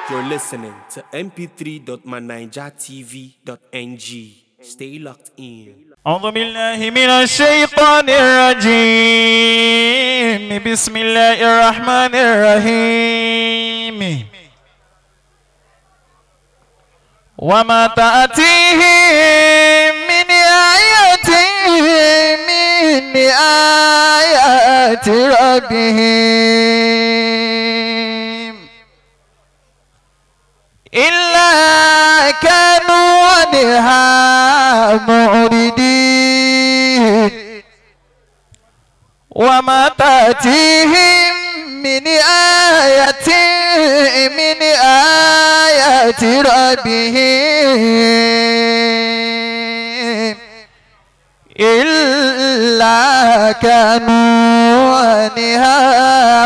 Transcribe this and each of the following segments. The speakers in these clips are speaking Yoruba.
You're listening to mp3.manijatv.ng. Stay locked in. أعوذ بالله من الشيطان الرجيم بسم الله الرحمن الرحيم وما تأتيهم من آية من آيات ربهم إلا كانوا عنها معرضين وما تأتيهم من آية من آيات ربهم إلا كانوا عنها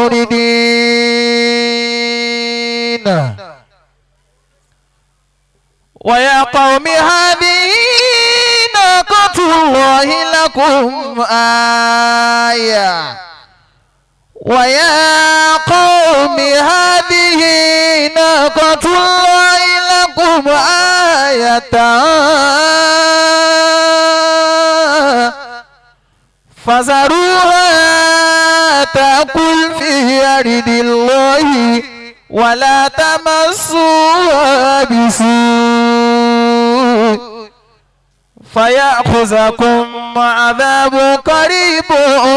معرضين ويا قوم هذه ناقة الله لكم آية ويا قوم هذه ناقة الله لكم آية فذروها تأكل في أرض الله ولا تمسوها بسوء فيأخذكم عذاب قريب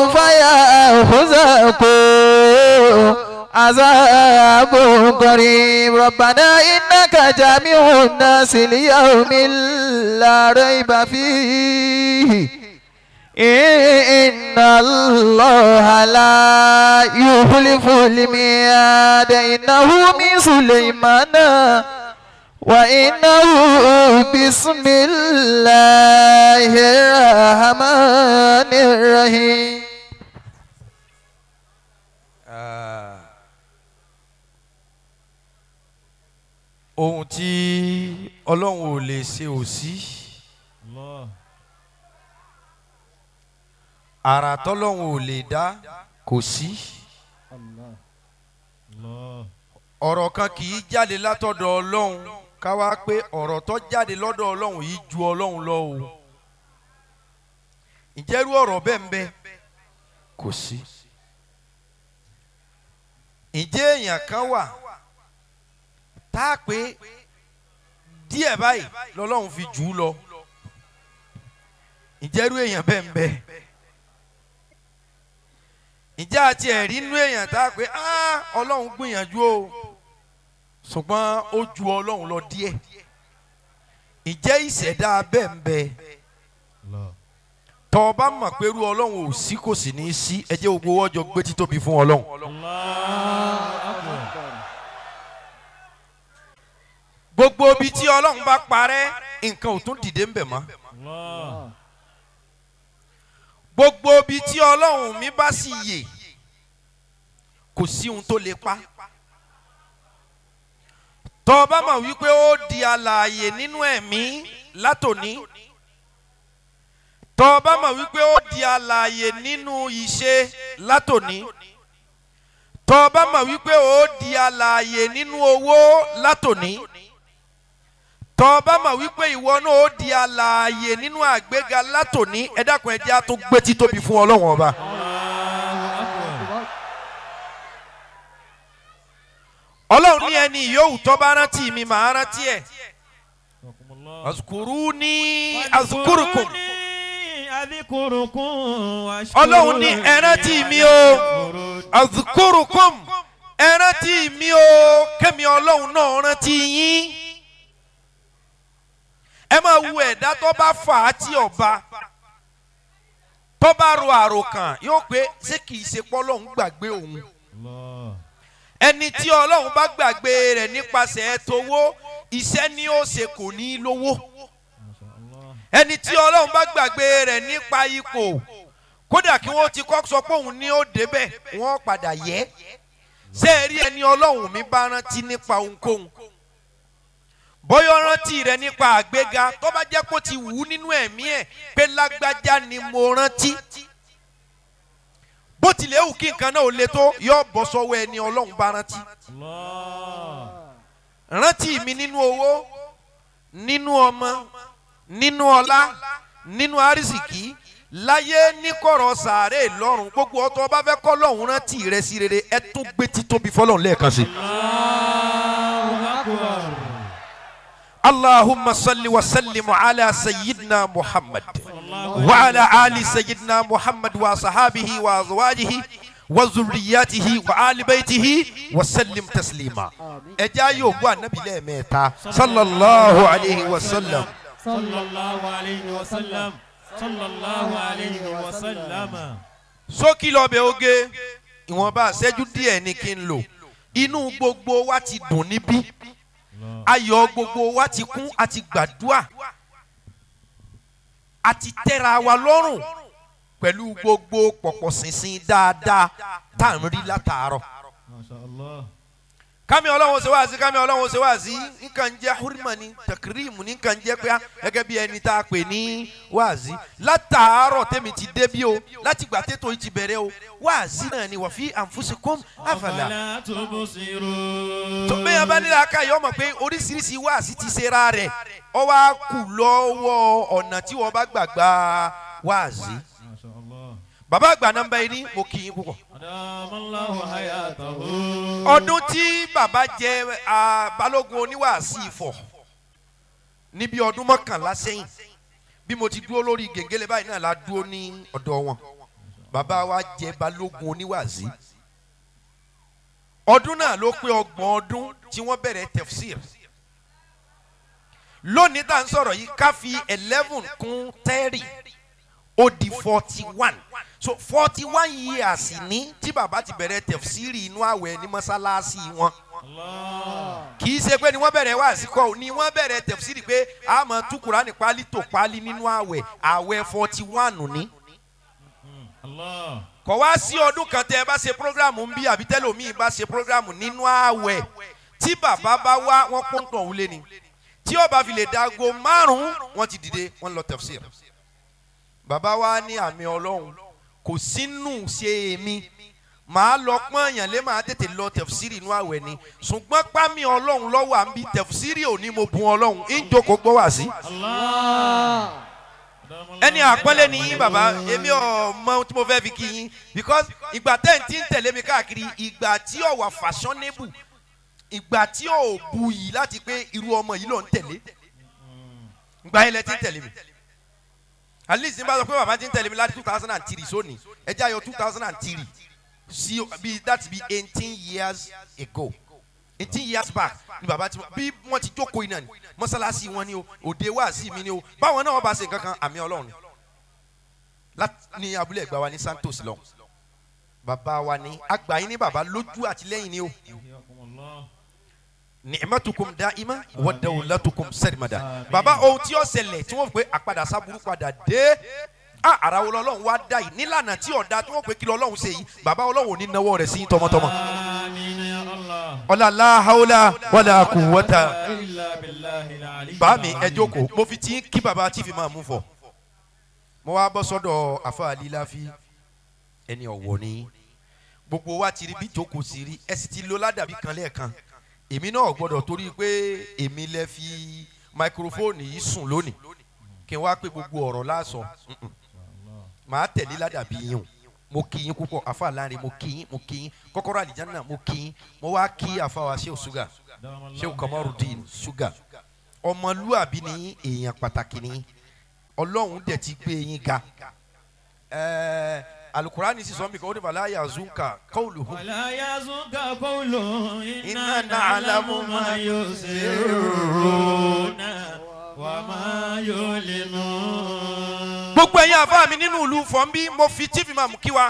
فيأخذكم عذاب قريب ربنا إنك جامع الناس ليوم لا ريب فيه إن الله لا يخلف الميعاد إنه من سليمان وإنه بسم الله الرحمن الرحيم ohun tí ọlọ́run ò lè ṣe ò sí àrà tọ́lọ́run ò lè dá kò sí ọ̀rọ̀ kan kì í jáde látọ̀dọ̀ ọlọ́run ká wá pé ọ̀rọ̀ tó jáde lọ́dọ̀ ọlọ́run yìí ju ọlọ́run lọ o ìjẹ́rú ọ̀rọ̀ bẹ́ẹ̀ ń bẹ kò sí ìjẹ́ èèyàn kan wà tá a pé díẹ̀ báyìí lọ́lọ́run fi jù ú lọ ìjẹ́rú èèyàn bẹ́ẹ̀ ń bẹ ìjà àti ẹ̀rí inú èèyàn tá a pé ọlọ́run gbìyànjú o ṣùgbọ́n ó ju ọlọ́run lọ díẹ̀ ìjẹ́ ìṣẹ̀dá bẹ́ẹ̀ ń bẹ tọ́ ọ bá mọ̀ pé irú ọlọ́run ò sí kò sì ní í sí ẹ jẹ́ gbogbo ọjọ́ gbé títóbi fún ọlọ́run. gbogbo ibi tí ọlọ́run bá parẹ́ nǹkan ò tún dìde ń bẹ̀ mọ́. gbogbo ibi tí ọlọ́run mi bá sì yè kò sí ohun tó lè pa. tọ́ ọ bá mọ̀ wípé ó di alààyè nínú ẹ̀mí látòní. tọ́ ọ bá mọ̀ wípé ó di alààyè nínú ìṣe látòní. tọ́ ọ bá mọ̀ wípé ó di alààyè nínú owó látòní tọ́ bá mọ̀ wípé ìwọ náà ó di alààyè nínú àgbéga látòní ẹ dákun ẹ jẹ́ á tó gbé títóbi fún ọlọ́wọ́n ọba. ọlọ́run ní ẹni yòówù tó bá rántí mi màá rántí ẹ̀. azukuru ní azukurukum. ọlọ́run ní ẹ rántí mi o azukurukum ẹ rántí mi o kẹ́mi ọlọ́run náà rántí yín ẹ máa wo ẹ̀dá tó bá fà á tí ọba tó bá ro àròkàn yóò pé ṣé kìí ṣe pọ́lọ́hún gbàgbé òun ẹni tí ọlọ́run bá gbàgbé rẹ̀ nípasẹ̀ tówó iṣẹ́ ni ó ṣe kò ní lówó ẹni tí ọlọ́run bá gbàgbé rẹ̀ nípa ipò kódà kí wọ́n ti kọ́ sọ pé òun ní ó débẹ̀ wọ́n padà yẹ ṣé ẹ rí ẹni ọlọ́run mi bá rántí nípa ohunkóhun bóyá rántí rẹ nípa àgbéga tó bá jẹ́ kó ti wù ú nínú ẹ̀mí ẹ̀ pé lágbájá ni mo rántí bó tilẹ̀ wù kí nǹkan náà ò le tó yọ bọ́ sọ́wọ́ ẹni ọlọ́run bá rántí. rántí mi nínú owó nínú ọmọ nínú ọlá nínú arísìkí láyé níkọ̀rọ̀ sàárè lọ́rùn gbogbo ọtọ́ ọba fẹ́ kọ́ lọ́hùn rántí rẹ sí rere ẹ tún gbé títóbi fọlọ́run lẹ́ẹ̀kan sí. الله أكبر اللهم صل وسلم على سيدنا محمد الله وعلى آل سيدنا محمد وصحابه وأزواجه وذرياته وآل بيته وسلم تسليما ẹja yóò gbọ́ ànábì lẹ́ẹ̀mẹ́ta sallallahu alayhi wa sallam صلى الله عليه وسلم صلى الله عليه وسلم sókì lọ́bẹ̀ oge ìwọ̀nba àṣẹ́jú díẹ̀ ni kí n lò inú gbogbo wa ti dùn níbí ayọ̀ gbogbo wa ti kún àti gbàdúà àti tẹ́ra wa lọ́rùn pẹ̀lú gbogbo pọ̀pọ̀ ṣinṣin dáadáa tá à ń rí látàárọ̀. ما شاء الله kámi ọlọ́run ṣe wá sí kámi ọlọ́run ṣe wá sí nǹkan jẹ́ hurima ni takirimu ní nǹkan jẹ́ pé gẹ́gẹ́ bí ẹni tá a pè ní wáàzí látàárọ̀ tẹ́mi ti dé bí o láti gbà tètò yìí ti bẹ̀rẹ̀ o wáàzí náà ni wà fi anfusikum afala. أفلا تبصرون tó bẹ́ẹ̀ bá nílẹ̀ aka yìí ọmọ pé oríṣiríṣi wáàzí ti ṣera rẹ̀ ọ wá kù lọ́wọ́ ọ̀nà tí wọ́n bá gbàgbà wáàzí. ما شاء الله bàbá àgbà nọ́mbà yìí ní mo kì í púpọ̀. أدام الله حياته ọdún tí bàbá jẹ ah, balógun oníwàásí ifọ̀ níbi ọdún mọ́kànlá sẹ́yìn bí mo ti dúró lórí gègéle báyìí náà la dúró ní ọ̀dọ̀ wọn bàbá wa jẹ balógun oníwàásí ọdún náà ló pé ọgbọ̀n ọdún tí wọ́n bẹ̀rẹ̀ tefsir lónìí tá à ń sọ̀rọ̀ yìí ká fi eleven kún thirty ó di forty one so forty one years ní tí bàbá ti bẹ̀rẹ̀ tẹ̀fsírì inú àwẹ̀ ní mọ́sálásí wọn الله kì í ṣe pé ni wọ́n bẹ̀rẹ̀ wá àsìkò ni wọ́n bẹ̀rẹ̀ tẹ̀fsírì pé a máa tú Kùránì pálí tó pálí nínú àwẹ̀ àwẹ̀ forty one ní. الله kọ̀ wá sí ọdún kan tẹ́ ẹ bá ṣe programu ń bí àbí tẹ́lòmíì bá ṣe programu nínú àwẹ̀ tí bàbá bá wá wọ́n pọ́ńtọ̀ wúlé ni tí ó bá fi lè dago márùn-ún wọ́n ti dìde wọ́n lọ tẹ̀fsírì bàbá wa ní àmì ọlọ́run kò sínú ṣe èmi màá lọ pọ́n èèyàn lé màá tètè lọ tẹ̀fsírì inú àwẹ̀ ni ṣùgbọ́n pámi ọlọ́run lọ́wọ́ à ń bi tẹ̀fsírì ò ní mo bun ọlọ́run ń jókòó gbọ́ wá sí. الله ẹni àpọ́nlé ni yín bàbá èmi ò mọ ohun tí mo fẹ́ fi kí yín because ìgbà tẹ́ ń tí ń tẹ̀lé mi káàkiri ìgbà tí ò wà fashionable ìgbà tí ò bu yìí láti pé irú ọmọ yìí ló ń tẹ̀lé ìgbà yẹn lẹ ti ń tẹ̀lé mi at least nígbà tó pé bàbá ti ń tẹ̀lé mi láti two thousand and three sóni ẹ jẹ́ àyọ two thousand and three sí bí that be eighteen years ago eighteen years back ni bàbá ti bí wọ́n ti jókòó iná ni mọ́sálásí wọn ni o òde wáàsí mi ni o báwọn náà wọ́n bá ṣe nǹkan kan àmì ọlọ́run ni láti ní abúlé ẹ̀gbá wa ní Santos lọ bàbá wa ní àgbà yín ní bàbá lójú àtìlẹ́yìn ni o حياكم الله ni'matukum da'ima wa dawlatukum sarmada baba ohun tí ó ṣẹlẹ̀ tí wọ́n fi pé àpadà sábúrú padà dé a ara wo lọ́lọ́run wá dá yìí nílànà tí ọ̀dà tí wọ́n pè kí lọ́lọ́run ṣe yìí baba ọlọ́run ò ní nawọ́ rẹ̀ sí tọmọtọmọ. آمين يا الله ọlá la hawla wala quwwata إلا بالله العلي bá mi ẹ العظيم. jókòó mo fi tí kí baba tí fi máa mú fọ mo wá bọ́ sọ́dọ̀ àfa àlíláfi ẹni ọ̀wọ̀ ni gbogbo wa ti rí bí jókòó sí rí ẹ sì ti lo ládàbí kan lẹ́ẹ̀kan èmi náà gbọ́dọ̀ torí pé èmi lẹ fi máikrófóònù yìí sùn lónìí kí n wá pé gbogbo ọ̀rọ̀ láàsọ Mm-mm. màá tẹ̀lé ládàbí yín o mo kí yín púpọ̀ àfa láàrin mo kí yín mo kí yín kọ́kọ́rọ́ àlìjáná mo kí yín mo wá kí àfa wa ṣé o ṣúgà دام الله ṣé o Kamarudin ṣúgà ọmọlúàbí ni èèyàn pàtàkì ni ọlọ́run dẹ̀ ti gbé yín ga ẹ̀ẹ́ alukurani sì sọ mi kan ó ní fàlà yazunka qawluhum ولا يزنك قولهم إنا إنا نعلم ما يسرون وما يعلنون gbogbo ẹ̀yin àfa mi nínú ìlú fọ́nbí mo fi chief imam kí wa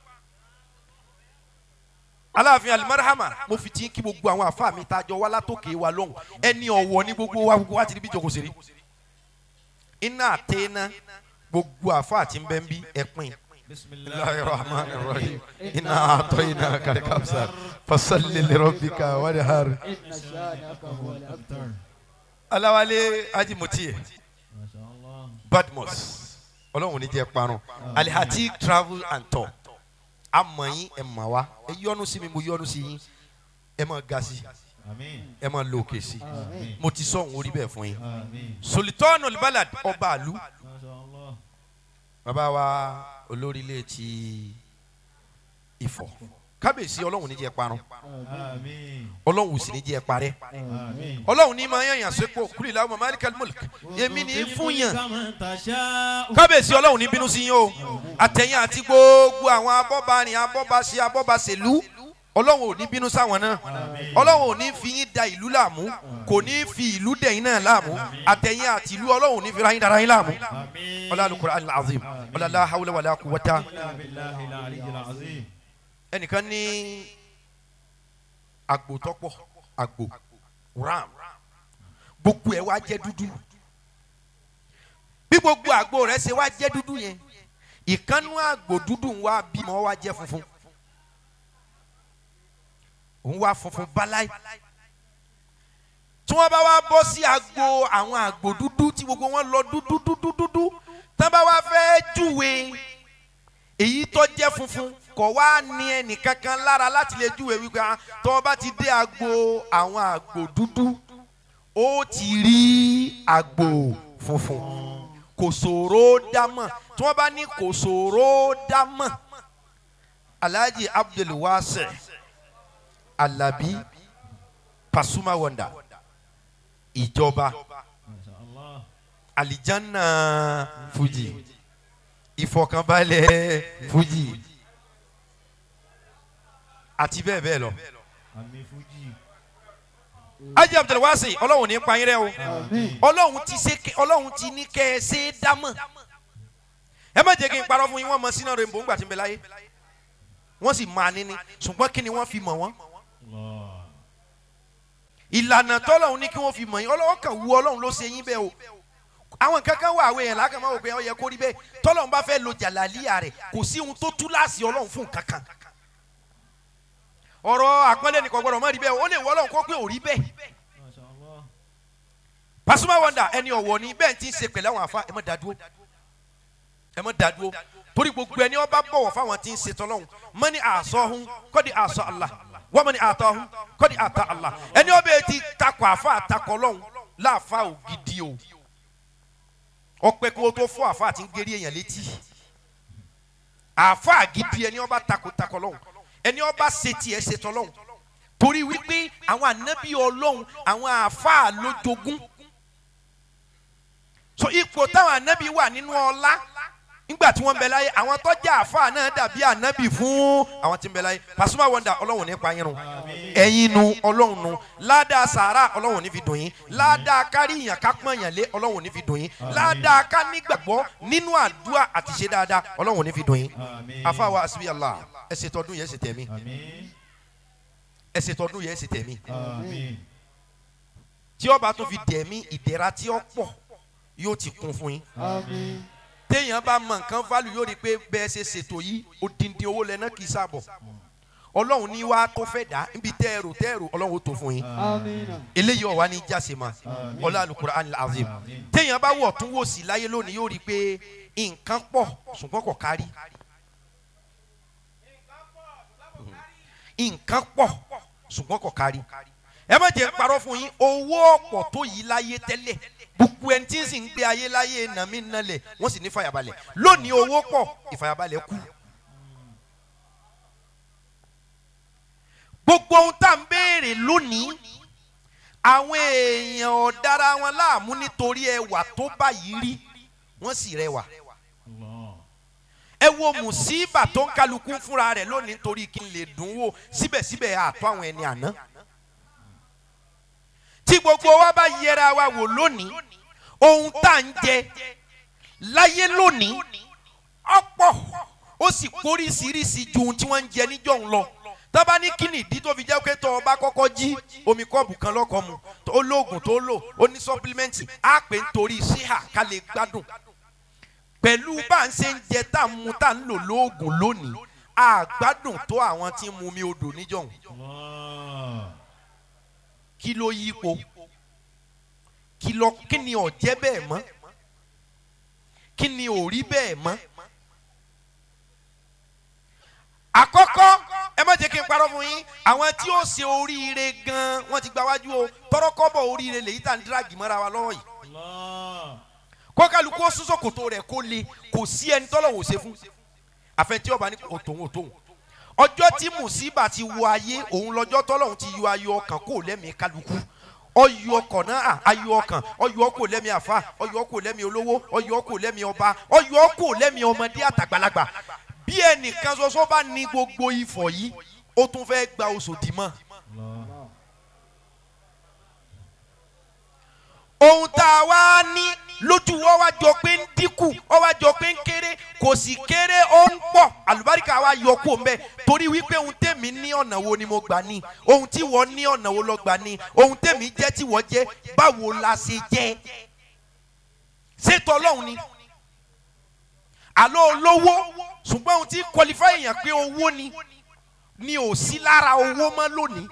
aláàfin alimarahama mo fi tí kí gbogbo àwọn àfa mi tajọ wá látòkè wa lọ́hùn ẹni ọ̀wọ̀ ní gbogbo wa gbogbo wa ti rí bí jòkó sí rí iná àtẹ́ná gbogbo àfa àti ń bẹ́ ń bí ẹ̀pin بسم الله الرحمن الرحيم إنا أعطيناك الكوثر فصل لربك وانحر إن شانك هو الأبتر aláwálé ajimutie ما شاء الله badmus ọlọ́run ní jẹ́ parun alihati travel and tour amọ̀ yín ẹ̀ mà wá ẹ yọ́nú sí mi mo yọ́nú sí yín ẹ máa ga sí Àmín. ẹ máa lo òkè sí i Àmín. mo ti sọ òun orí bẹ́ẹ̀ fún yín Àmín. sultan olbalad ọba àlú Masha Allah. bàbá wa olórílẹ̀ ti Ifọ̀ kábíyèsí ọlọ́run ní jẹ́ parun Àmín. ọlọ́run sì ní jẹ́ parẹ́ Àmín. ọlọ́run ní máa yànyàn sépò kúrì láwọn malikal mulk èmi ní fún yàn Kama tasha'u. kábíyèsí ọlọ́run ní bínú sí yín o àtẹ̀yìn àti gbogbo àwọn abọ́barin abọ́baṣe abọ́baṣèlú ọlọ́run ò ní bínú sáwọn náà ọlọ́run ò ní fi yín da ìlú láàmú kò ní fi ìlú dẹ̀yìn náà láàmú àtẹ̀yìn àti ìlú ọlọ́run ò ní fi ra yín dára yín láàmú Àmín. ọlá al-Qur'an al-azim ọlá la hawla wala quwwata Illa billahi al-aliyyil azim. ẹnìkan ní àgbò tọ́pọ̀ àgbò ram gbogbo ẹ̀ wá jẹ́ dúdú bí gbogbo àgbò rẹ̀ ṣe wá jẹ́ dúdú yẹn ìkànnú àgbò dúdú ń wá bímọ wá jẹ́ funfun òun wá funfun báláì tí wọ́n bá wá bọ́ sí àgbò àwọn àgbò dúdú tí gbogbo wọn lọ dúdú dúdú dúdú tí wọ́n bá wá fẹ́ júwe èyí tó jẹ́ funfun kò wá ní ẹnìkankan lára láti lè júwe wípé ah, tó o bá ti dé agbo àwọn àgbò dúdú ó ti rí àgbò funfun kò ṣòro dámọ̀ tí wọ́n bá ní kò ṣòro dámọ̀ alhaji abdulwase alabi pasuma wonder ìjọba Masha Allah. alijanna fuji ìfọ̀kànbalẹ̀ fuji àti bẹ́ẹ̀ bẹ́ẹ̀ lọ. Àmín Fuji. ajé abdulwasi ọlọ́run ní pa yín rẹ́ o Àmín. ọlọ́run ti ṣe kẹ- ọlọ́run ti ní kẹ́ ẹ ṣe é dámọ̀ ẹ má jẹ́ kí n parọ́ fún yín wọ́n mọ sínú rainbow ńgbà tí ń bẹ láyé wọ́n sì máa níní ṣùgbọ́n kí ni wọ́n fi mọ̀ wọ́n Allah. ìlànà tọ́lọ́run ní kí wọ́n fi mọ̀ yín ọlọ́wọ́ kan wu ọlọ́run ló ṣe yín bẹ́ẹ̀ o àwọn kankan wà àwọn èèyàn lákàn máa wò pé ó yẹ kó rí bẹ́ẹ̀ tọ́lọ́run bá fẹ́ lo jàlálíyà rẹ̀ kò sí ohun tó tú láàsì ọlọ́run fún kankan ọ̀rọ̀ àpọ́nlé nìkan gbọ́dọ̀ má rí bẹ́ẹ̀ ó lè wọ́ ọlọ́run kó pé ò rí bẹ́ẹ̀ Masha Allah. Pasuma Wonder ẹni ọ̀wọ̀ ni bẹ́ẹ̀ ti ń ṣe pẹ̀lú àwọn afa ẹ má dá dúró ẹ má dá dúró torí gbogbo ẹni ọba bọ̀wọ̀ fáwọn tí ń ṣe tọ́lọ́hún mọ́ni àṣọhún kọ́ni àṣọ Allah wọ́n mọ́ni àtọ́hún kọ́ni àtọ́ Allah ẹni ọbẹ̀ ti takọ̀ àfa àtakọ̀ lọ́hún láàfa ògidì o ọpẹ kó tó fọ́ àfa àti ń gérí èèyàn létí àfa àgidì ẹni ọba takọ̀ takọ̀ lọ́hún ẹni ọba ṣe tiẹ̀ ṣe tọ́lọ́hún torí wípé àwọn ànábì ọlọ́hún àwọn àfa lójogún so ipò táwọn ànábì wà nínú ọlá nígbà tí wọ́n ń bẹ láyé àwọn tó jẹ́ àáfàá náà dàbí ànábì fún àwọn tí ń bẹ láyé Pasuma Wonder ọlọ́run nípa yín run ẹ̀yin nu ọlọ́run nu ládàá sàárà ọlọ́run ní fi dùn yín ládàá kárí ìyàn ká pọ́n yàn lé ọlọ́run ní fi dùn yín ládàá ká nígbàgbọ́ nínú àdúrà àti ṣe dáadáa ọlọ́run ní fi dùn yín Àmín. afáwa asibi Allah ẹ ṣe tọdún yẹn ẹ ṣe tẹ̀mí Àmín. ẹ ṣe tọdún yẹn ẹ ṣe tẹ̀mí Àmín. tí ó bá tún fi dẹ̀mí ìdẹ̀ra tí ó pọ̀ yóò ti kún fún yín Àmín. téèyàn bá mọ nǹkan fálù yóò rí i pé bẹ́ẹ̀ ṣe ṣètò yìí odindi owó lẹ́nà kì í sábọ̀ ọlọ́run ní wàá tó fẹ́ dá níbi tẹ́ ẹrù tẹ́ ẹrù ọlọ́run ó tó fún yín Àmín. eléyìí ọ̀wá ní jáse ma Àmín. ọlá Al-Qur'an al-Azim Àmín. téèyàn bá wọ̀ tún wò sí láyé lónìí yóò rí i pé nǹkan pọ̀ ṣùgbọ́n kò kárí nǹkan pọ̀ ṣùgbọ́n kò kárí ẹ má jẹ́ parọ́ fún yín owó ọ̀pọ̀ tó yìí láyé tẹ́lẹ̀ gbogbo ẹni tí ń sì ń gbé ayé láyé nàmí nalẹ̀ wọ́n sì ní fàyàbalẹ̀ lónìí owó pọ̀ ìfàyàbalẹ̀ kú. gbogbo ohun tá à ń béèrè lónìí àwọn èèyàn ọ̀dára wọn láàmú nítorí ẹwà tó báyìí rí wọ́n sì rẹwà Allah. ẹ wo mùsíbà tó ń kálukú fúnra rẹ̀ lónìí nítorí kí n lè dùn wò síbẹ̀síbẹ̀ àtọ́ àwọn ẹni àná tí gbogbo wa bá yẹra wa wò lónìí ohun tá à ń jẹ láyé lónìí ọ̀pọ̀ ó sì kóríṣiríṣi ju ohun tí wọ́n ń jẹ níjọ́ ń lọ tọ́ba ní kí nìdí tó fi jẹ́ pé tó o bá kọ́kọ́ jí omi kọ́ọ̀bù kan lọ́kọ̀ mu tó lóògùn tó lò ó ní sọ́pílímẹ́ǹtì á pè nítorí síhà ká lè gbádùn pẹ̀lú bá à ń ṣe ń jẹ tá à ń mu tá à ń lò lóògùn lónìí á gbádùn tó àwọn tí ń mu mi odò níjọ́hun Allah. kí ló yípo kí lọ kí ni ò jẹ́ bẹ́ẹ̀ mọ́ kí ni ò rí bẹ́ẹ̀ mọ́. àkọ́kọ́ ẹ má jẹ́ kí n parọ́ fún yín àwọn tí ó ṣe oríire gan wọ́n ti gba wájú o tọrọkọ́bọ̀ oríire lèyí tà ń dírágì mọ́ra wa lọ́wọ́ yìí Allah. kọ́kálukú ó sún sòkòtò rẹ̀ kó le kò sí ẹni tọ́lọ̀ wò ṣe fún àfẹntí ọba ní òtòun òtòun ọjọ́ tí mùsíbà ti wọ ayé òun lọ́jọ́ tọ́lọ́hún ti yọ ayọ̀ ọkàn kó lẹ́mìí kálukú ọyọ ọkàn náà à, ayọ̀ ọkàn ọyọ ọkọ lẹ́mìí àfa ọyọ ọkọ lẹ́mìí olówó ọyọ ọkọ lẹ́mìí ọba ọyọ ọkọ lẹ́mìí ọmọdé àtàgbàlagbà bí ẹnìkan ṣoṣo bá ní gbogbo ifọ̀ yìí ó tún fẹ́ gba oṣù dìímọ̀ ohun tá a wá ní lójú ọ wá jọ pé ń dínkù ọ wá jọ pé ń kéré kò sì kéré ó ń pọ̀ àlùbáríkà wa yọ kó mbẹ torí wípé ohun tèmi ní ọ̀nà wo ni mo gbà ní ohun tí wọ́n ní ọ̀nà wo lọ gbà ní ohun tèmi jẹ́ tí wọ́n jẹ́ báwo la ṣe jẹ́ ṣètò ọlọ́run ni àlọ́ olówó ṣùgbọ́n ohun tí qualify èèyàn pé owó ni ni ò sí lára owó mọ́ lónìí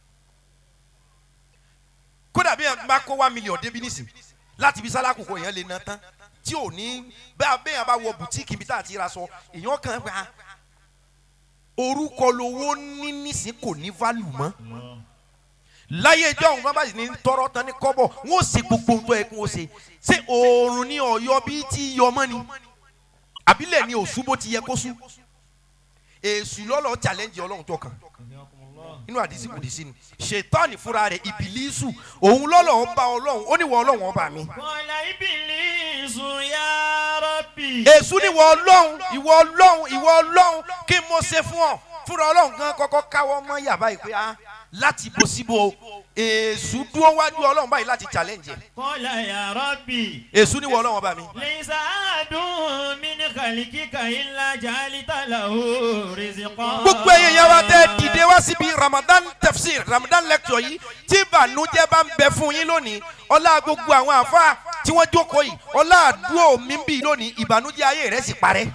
kódà bí ẹ bá kó one million débi nísìn láti bí sálá kòkó èèyàn lè ná tán tí ò ní bẹ́ẹ̀ bẹ́ẹ̀ bá wọ bùtíìkì ibi tá a ti ra sọ èèyàn kan gba orúkọ lowó ní nísìn kò ní value mọ́ láyé ìjọ òun bábà sì ní tọrọ tán ní kọ́bọ̀ wọn ò ṣe gbogbo ohun tó yẹ kí wọn ṣe ṣé oòrùn ní ọ̀yọ́ bíi tí yọ mọ́ ni àbílẹ̀ ni òṣù bó ti yẹ kó sú èṣù lọ́lọ́ challenge ọlọ́run tó kàn inú àdìsí kò dì sí ni ṣètọ́ni fúnra rẹ̀ ìbílísù òun lọ́lọ́ ọba ọlọ́run ó ní wọ ọlọ́run ọba mi. Kọ́lá Ìbílísù yá Rabbi. èṣù ni wọ ọlọ́run ìwọ ọlọ́run ìwọ ọlọ́run kí n mo ṣe fún ọ fúnra ọlọ́run gan kọ́kọ́ káwọ́ mọ́ yàrá yìí pé ah láti bo síbo èṣù dúró wájú ọlọ́run báyìí láti challenge ẹ̀ Kọ́lá yá Rabbi. èṣù ni wọ ọlọ́run ọba mi. Lẹ́sà àdùn mí ní kàlíkìkà ilá jàlítà làwọ̀ rìsìkọ́. gbogbo ẹ̀yẹ yẹn wá tẹ́ dìde wá síbi ramadan tafsir ramadan lecture yìí tí ìbànújẹ́ bá ń bẹ fún yín lónìí ọlá gbogbo àwọn àfa tí wọ́n jókòó yìí ọlá àdúrò mi ń bì lónìí ìbànújẹ́ ayé rẹ̀ sì parẹ́.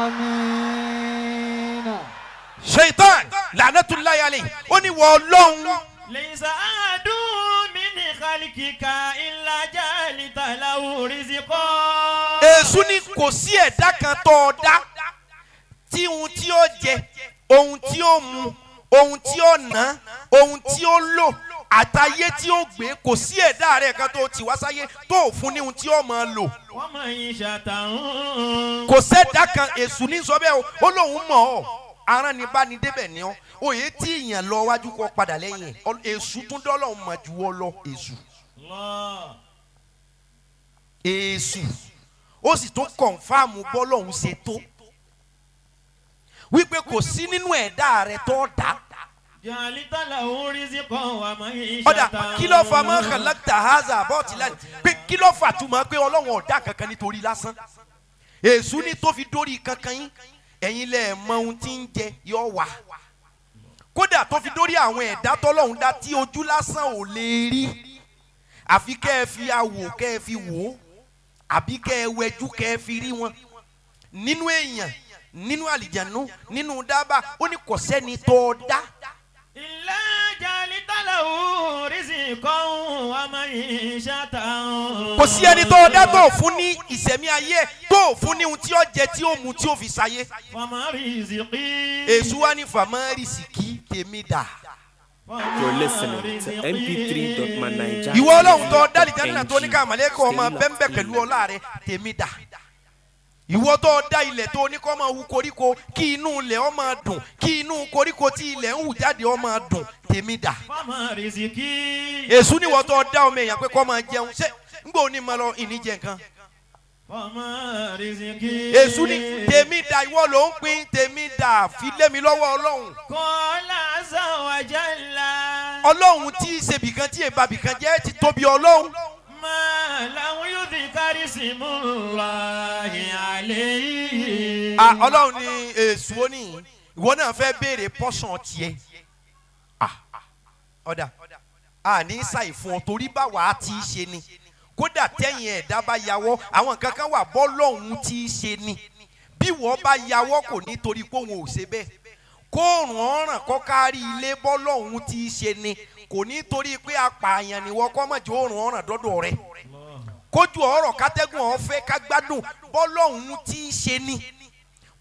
Amina. shaitan lanatulayi alayhi ó ní wọ ọlọ́run Lẹ́sà àdùn mí ní kàlíkìkà ilá jàlítà làwọ̀ rìsìkọ́. èṣù ni kò sí ẹ̀dá kan tó ọ dá tí ohun tí ó jẹ ohun tí ó mu ohun tí ó ná ohun tí ó lò àtayé tí ó gbé kò sí ẹ̀dá rẹ̀ kan tó ti wá sáyé tó ò fún ní ohun tí ó máa lò Wọ́n mọ̀ yín ṣàtàrún. kò sẹ́dá kan èṣù ní sọ bẹ́ẹ̀ o ó lóun mọ̀ ọ́ aràn ní bá ní débẹ̀ ní ọ́ òye tí ìyàn lọ wájú kọ padà lẹ́yìn ẹ̀ Ọ- èṣù tún dọ́lọ́ mọ̀ ju ọ lọ èṣù Allah. èṣù ó sì tún kọ̀nfàmù bọ́lọ́hún ṣe tó wípé kò sí nínú ẹ̀dá rẹ̀ tó dá jàlítà làwọ̀ rìsìkọ́ wà mọ̀ yín ọ̀dà ṣàtàrún. kí ló fa mọ́ kàlákítà haza bọ́ọ̀tì lánìí pé kí ló fà túmọ̀ pé ọlọ́run ọ̀dá kankan nítorí lásán èṣù ní tó fi dórí kankan yín ẹ̀yin lẹ̀ mọ ohun tí ń jẹ yọ wà kódà tó fi dórí àwọn ẹ̀dá tọ́lọ́run dá tí ojú lásán ò lè rí àfi kẹ́ ẹ fi awò kẹ́ ẹ fi wò ó àbí kẹ́ ẹ wẹjú kẹ́ ẹ fi rí wọn nínú èèyàn nínú àlìjànú nínú dábàá ó ní kò sẹ́ni tó o dá ilé jàlítà làwọ̀ rìsìkọ́ wà mọ̀ yín ṣàtàrún. kò sí ẹni tó o dá tó o fún ní ìsẹ̀mí ayé tó o fún ní ohun tí ó jẹ tí ó mu tí ó fi sáyé Fama rìsìkì. èṣù wa ní fàmárìsìkì tèmi dà You're listening to mp3.manija. ìwọ ọlọ́run tó dálì jẹ́nà tó ní ká màlẹ́kọ̀ ọmọ bẹ́ńbẹ́ pẹ̀lú ọlá rẹ tèmi dà ìwọ tó dá ilẹ̀ tó ní kó máa hu koríko kí inú ilẹ̀ ó máa dùn kí inú koríko tí ilẹ̀ ń hù jáde ó máa dùn tèmi dà Fama rìsìkì. èṣù níwọ tó dá ọmọ èèyàn pé kó máa jẹun ṣé ńgbà òní máa lọ ìní jẹ nǹkan Fama rìsìkì. èṣù ní tèmi dà ìwọ ló ń pín tèmi dà fi lé mi lọ́wọ́ ọlọ́run Kọ́lá sàwájàlá. ọlọ́run tí í ṣe bìkan tí èèbà bìkan jẹ́ ti tóbi ọlọ́run Máa làwọn yóò fi kárí sí mú láàyè àlẹ́ yìí. Ah, ọlọ́run ní èṣù ó ní ìwọ náà fẹ́ béèrè pọ́sàn tiẹ̀ Ah, ọ̀dà a ní ṣàì fún ọ torí báwa á ti ṣe ni kódà tẹ́yìn ẹ̀dá bá yàwọ́ àwọn nǹkan kan wà bọ́lọ́hún tí í ṣe ni bí wọ́n bá yàwọ́ kò ní torí pé òun ò ṣe bẹ́ẹ̀ kóòrùn ọ̀ràn kọ́ kárí ilé bọ́lọ́hún tí í ṣe ni kò ní torí pé apààyàn ni wọ́n kọ́ mọ̀jọ́ òòrùn ọ̀ràn dọ́dọ̀ rẹ̀ kójú ọ̀rọ̀ kátẹ́gùn ọ̀fẹ́ kágbádùn bọ́lọ́hún tí í ṣe ni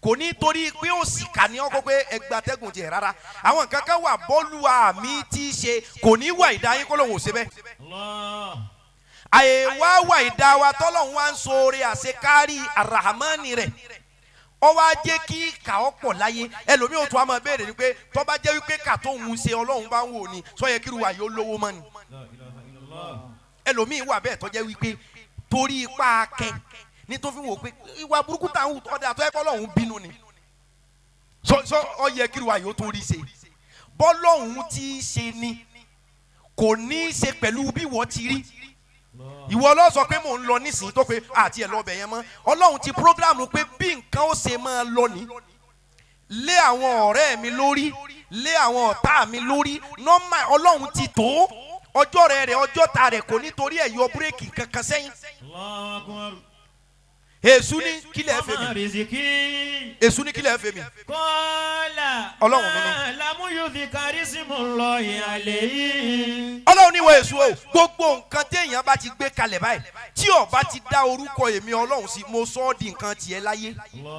kò ní torí pé ó sì kà ní ọkọ pé ẹgbàtẹ́gùn tiẹ̀ rárá àwọn nǹkan kan wà bọ́ọ̀lù àmì tí í ṣe kò ní wà ìdá yín kó lóun ò ṣe bẹ́ẹ̀ Allah. àyè wá wà ìdá wa tọ́lọ́hún wá ń sọ̀rọ̀ àṣekárí arahamani rẹ̀ ọ wá jẹ́ kí kà ọ́ pọ̀ láyé ẹlòmíì ò tún á máa béèrè ni pé tó bá jẹ́ wípé kà tó ń ṣe ọlọ́run bá ń wò ni sọ yẹ kí irú wa yóò lówó mọ́ ni La ilaha illallah. ẹlòmíì wà bẹ́ẹ̀ tó jẹ́ wípé torí ipá akẹ́ ní tó fi wò pé ìwà burúkú tá à ń wù ọ̀dà tó yẹ kọ́ ọlọ́run bínú ni sọ sọ ọ yẹ kí irú wa yóò tó rí ṣe bọ́lọ́hún tí í ṣe ni kò ní í ṣe pẹ̀lú bí wọ́n ti rí ìwọ lọ sọ pé mò ń lọ nísìnyí tó pé àti ẹ̀ lọ́bẹ̀ yẹn mọ́ ọlọ́run ti programu pé bí nǹkan ó ṣe máa lọ ní lé àwọn ọ̀rẹ́ mi lórí lé àwọn ọ̀tá mi lórí nọ́mà ọlọ́run ti tó ọjọ́ rẹ̀ rẹ̀ ọjọ́ ta rẹ̀ kò nítorí ẹ̀ yọ búrẹ́kì kankan sẹ́yìn Allahu akbar. èṣù ní kílẹ̀ fẹ́ Ọmọ mi rìsíkì. èṣù ní kílẹ̀ fẹ́ mi Kọ́lá. Ọlọ́run mi ni. Lámúyùdí kárísìmù lọ ìhàlẹ̀ yìí. ọlọ́run ní ìwọ èṣù o gbogbo nǹkan téèyàn bá ti gbé kalẹ̀ báyìí tí ó bá ti dá orúkọ èmi ọlọ́run sí mo sọ ọ́ di nǹkan tiẹ̀ láyé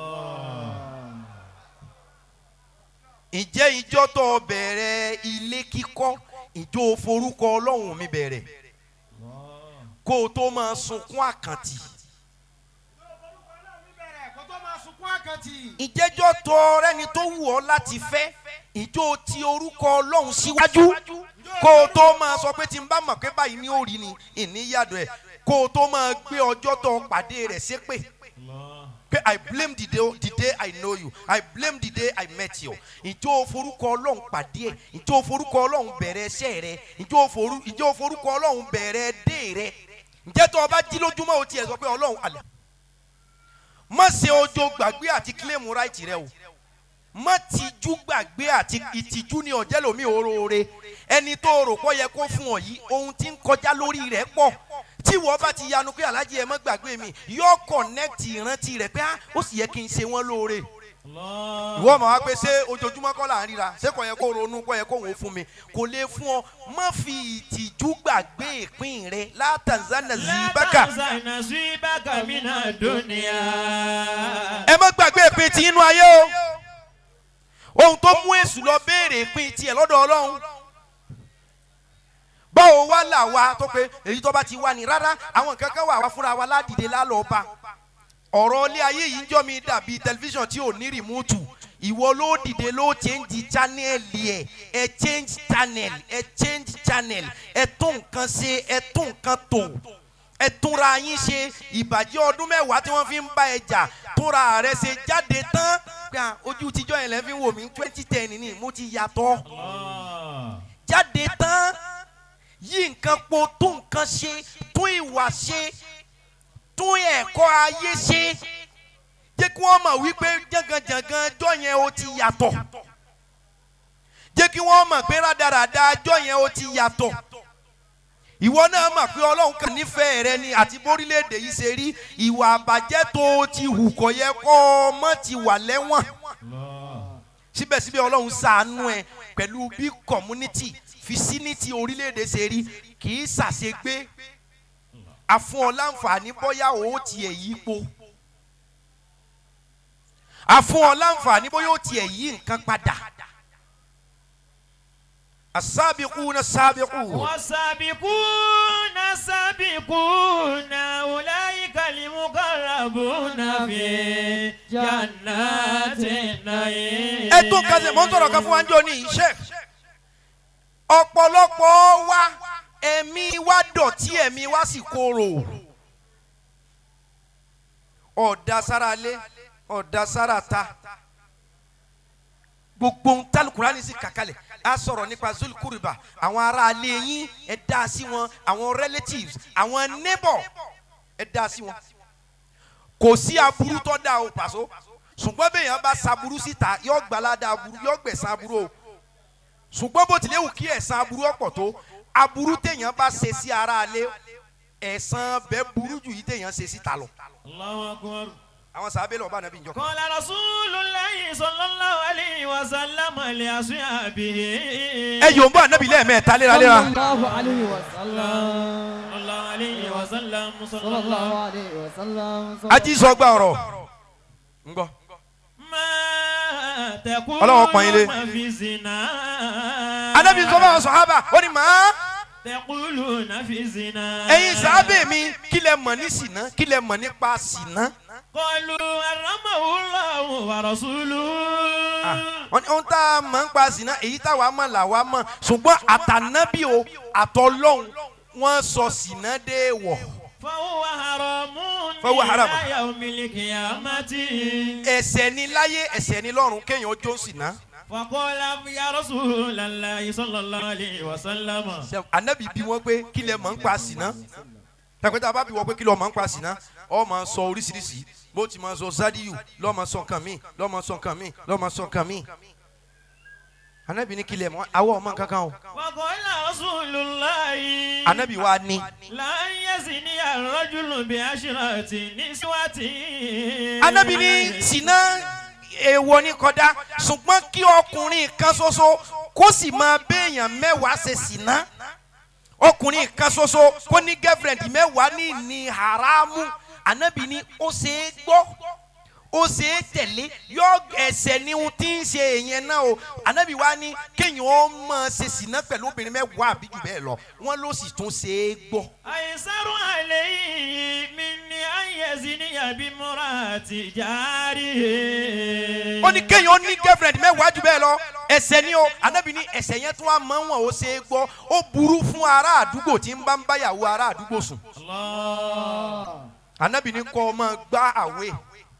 ǹjẹ́ ìjọ tó bẹ̀rẹ̀ ilé kíkọ́ ìjọ forúkọ ọlọ́run mi bẹ̀rẹ̀ kó o tó máa sunkún àkàntì ìjẹ́jọ́ tó rẹ́ni tó wù ọ́ láti fẹ́ ìjọ ti orúkọ ọlọ́run síwájú kó o tó máa sọ pé tí n bá mọ̀ pé báyìí ní òrì ni ìníyàdọ̀ ẹ̀ kó o tó máa gbé ọjọ́ tó pàdé rẹ̀ ṣépè pé i blame the day the day i know you i blame the day i met you ìjọ forúkọ ọlọ́run pàdé ẹ̀ ìjọ forúkọ ọlọ́run bẹ̀rẹ̀ ẹsẹ̀ rẹ ìjọ forú ìjọ forúkọ ọlọ́run bẹ̀rẹ̀ dé rẹ ǹjẹ́ tó o bá jí lójúmọ́ o tiẹ̀ sọ pé ọlọ́run àlẹ́ má ṣe ojo gbàgbé àti kílèmù ráìtì rẹ o má tijú gbàgbé àti ìtìjú ni ọ̀jẹ́ lomi òróore ẹni tó rò pọ̀ yẹ kó fún ọ yìí ohun tí ń kọjá lórí rẹ̀ pọ̀ tí wọ́n bá ti yanu pé alájí ẹ má gbàgbé mi yóò kọ̀nẹ́ẹ̀tì ìrántí rẹ̀ pé ah, ó sì yẹ kí n ṣe wọ́n lóore ìwọ ọmọ wa pé ṣé ojoojúmọ́ kọ́ là ń ríra ṣé kò yẹ kó ronú kò yẹ kó wọ́n fún mi kò lè fún ọ má fi ìtìjú gbàgbé ìpín rẹ látàzánà zibaka Látàzánà sí bákà mí náà dúnìá. ẹ má gbàgbé ìpín ti inú ayé o ohun tó mú èṣù lọ béèrè ìpín tiẹ̀ lọ́dọ̀ ọlọ́run báwo wá là wá tó pé èyí tó bá ti wá ní rárá àwọn nǹkan kan wà wá fúnra wa ládìde lálọ́ọ̀ba ọ̀rọ̀ ilé ayé yìí ń jọ́ mi dàbí tẹlifíṣàn tí ò ní rìmúùtù ìwọ ló dìde ló change channel ẹ ẹ change channel ẹ change channel ẹ tún nǹkan ṣe ẹ tún nǹkan tò ẹ túnra yín ṣe ìbàjẹ́ ọdún mẹ́wàá tí wọ́n fi ń bá ẹ jà túnra rẹ ṣe jáde tán pé à, ojú tíjọ́ yẹn lẹ́ fi ń wò mí twenty ten ni mo ti yàtọ̀ jáde tán yí nǹkan po tún nǹkan ṣe tún ìwà ṣe tún ẹ̀kọ́ ayé ṣe jẹ́ kí wọ́n mọ̀ wípé jàngànjàngàn ọjọ́ yẹn ó ti yàtọ̀ jẹ́ kí wọ́n mọ̀ pé rádaràda ọjọ́ yẹn ó ti yàtọ̀ ìwọ náà mọ̀ pé ọlọ́run kan nífẹ̀ẹ́ rẹ ni àti bórílẹ̀‐èdè yìí ṣe rí ìwà àbàjẹ́ tó o ti hù kọ̀ yẹ kó o mọ̀ ti wà lẹ́wọ̀n síbẹ̀síbẹ̀ ọlọ́run ṣàánú ẹ pẹ̀lú bí community vicinity orílẹ̀‐èdè ṣe rí kì í ṣàṣegbé àfún ọ láǹfààní bóyá o tiẹ̀ yípo àfún ọ láǹfààní bóyá o tiẹ̀ yí nǹkan padà asábìkú na sábìkú. والسابقون السابقون أولئك المقربون في جنات النعيم ẹ tó kásẹ̀ mọ́ ń sọ̀rọ̀ kan fún wa ń jọ ní iṣẹ́ ọ̀pọ̀lọpọ̀ wa ẹ̀mí wa dọ̀tí ẹ̀mí wa sì korò ọ̀dà sára lé ọ̀dà sára ta gbogbo ń tálùkùrá ní sí kàkálẹ̀ a sọ̀rọ̀ nípa zulukuriba àwọn ará alẹ́ yín ẹ dá sí wọn àwọn relatives àwọn neighbor ẹ dá sí wọn kò sí aburú tó dáa o pàṣọ ṣùgbọ́n bẹ́ẹ̀ yẹn bá saburú síta yóò gbalada aburú yóò gbẹ̀san aburú o ṣùgbọ́n bó tilẹ̀ wù kí ẹ̀san aburú ọ̀pọ̀ tó aburú téèyàn bá ṣe sí ara alẹ́ ẹ̀san bẹ́ẹ̀ burú jù yìí téèyàn ṣe síta lọ. الله أكبر àwọn sàbẹ̀ lọ́ọ́ bá nàbí njọ́. قال رسول الله صلى الله عليه وسلم لأصحابه ẹ yòó ń bọ́ ànábì lẹ́ẹ̀mẹ́ta léraléra. sallallahu alayhi wa sallam. صلى الله عليه وسلم صلى sallallahu الله alayhi wa sallam. ají sọ gba ọ̀rọ̀. ń gbọ́. ما Ọlọ́run pọ́n yín lé. تقولون في الزنا anabi sọ fún àwọn sọ̀hábà ó ní màá تقولون في الزنا ẹ̀yin sàábẹ̀ mi kí lẹ mọ̀ ní sìnà kí lẹ mọ̀ nípa sìnà. قالوا حرمه الله ورسوله wọ́n ní ohun tá a mọ̀ ń pa sìnà èyí táwa mọ̀ làwa mọ̀ ṣùgbọ́n àtànábì o àtọ́lọ́hún wọ́n sọ sìnà dé wọ̀. فهو حرام فهو حرام. إلى يوم القيامة ẹ̀ṣẹ̀ ni láyé ẹ̀ṣẹ̀ ni lọ́run kéèyàn ó jó sìnà. فقال يا رسول الله صلى الله عليه وسلم Ṣé anabi bí wọn pé kí lẹ mọ̀ ń pa sìnà tàpẹ́tà bá bí wọn pé kí lọ mọ̀ ń pa sìnà ọ máa sọ oríṣiríṣi bó ti máa sọ zadiyu lọ́ máa sọ nǹkan míì lọ́ máa sọ nǹkan míì lọ́ máa sọ nǹkan míì anabi ní kí lẹ mọ̀ awọ ọmọ kankan o فقال رسول الله anabi wa ní لا يزني الرجل بعشرة نسوة anabi ní sìnà èèwọ̀ ní kódà ṣùgbọ́n kí ọkùnrin kan ṣoṣo kó sì máa béèyàn mẹ́wàá ṣe sìnà ọkùnrin kan ṣoṣo kó ní girlfriend mẹ́wàá ní ní haramu anabi ní ó ṣe é gbọ́ ó ṣe é tẹ̀lé yọ ẹsẹ̀ ní ohun tí ń ṣe èèyàn náà o anabi wa ní kéèyàn ó máa ṣe sìnà pẹ̀lú obìnrin mẹ́wàá àbí jù bẹ́ẹ̀ lọ wọ́n ló sì tún ṣe é gbọ́. أيسر عليه من أن يزني بامرأة جاره ó ní kéèyàn ó ní girlfriend mẹ́wàá jù bẹ́ẹ̀ lọ ẹsẹ̀ ni o anabi ní ẹsẹ̀ yẹn tún wá mọ́ wọn ó ṣe é gbọ́ ó burú fún ará àdúgbò tí ń bá ń báyàwó ará àdúgbò sùn الله anabi ní kọ́ ọ máa gbá àwẹ̀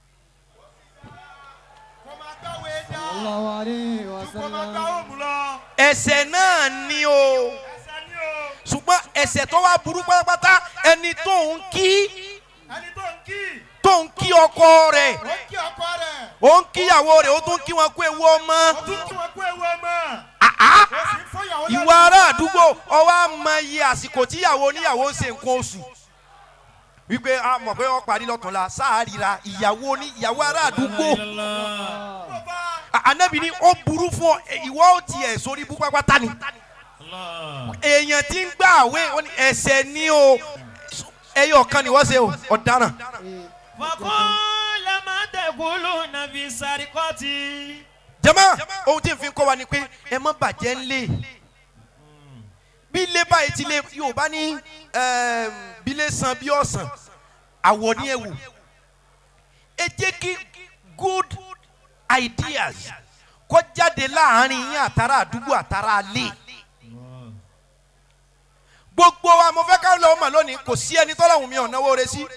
Sallallahu alayhi wa sallam. ẹsẹ̀ náà ni o ṣùgbọ́n ẹsẹ̀ tó wá burú pátápátá ẹni tó ń kí ẹni tó ń kí tó ń kí ọkọ rẹ̀ ó ń kí ọkọ rẹ̀ ó ń kíyàwó rẹ̀ ó tún kí wọn kú ewu ọmọ ó tún kí wọn kú ewu ọmọ àá ó sì ń fọyàwó ìwà ará àdúgbò ọwọ́ àmọ iye àsìkò tíyàwó oníyàwó ń ṣe nǹkan oṣù wípé a mọ̀ pé wọ́n parí lọ́tùnla sáàrira ìyàwó ní ìyàwó ará àdúgbò A- anabi ni ó burú fún ọ ẹ, ìwọ ó tiẹ̀ sórí ibú pápátá ni الله èèyàn tí ń gbà àwé ó ní ẹsẹ̀ ní o ẹyọ kan ni wọ́n ṣe o ọ̀daràn فقال ما تقولون في السرقة jama ohun tí n fi kọ́ wa ni pé ẹ má bàjẹ́ ńlẹ̀ bí ilé báyìí ti lé yorùbá ní ẹm, bí ilé san bí ọ̀sán àwọ̀ ní ẹ̀wù ẹ jẹ́ kí good ideas kó jáde láàrin yín àtàrà àdúgbò àtàrà alẹ́ gbogbo wa mo fẹ́ ká lọ́wọ́ mà lónìí kò sí ẹni tọ́lọ́hùn mi ò náwó re sí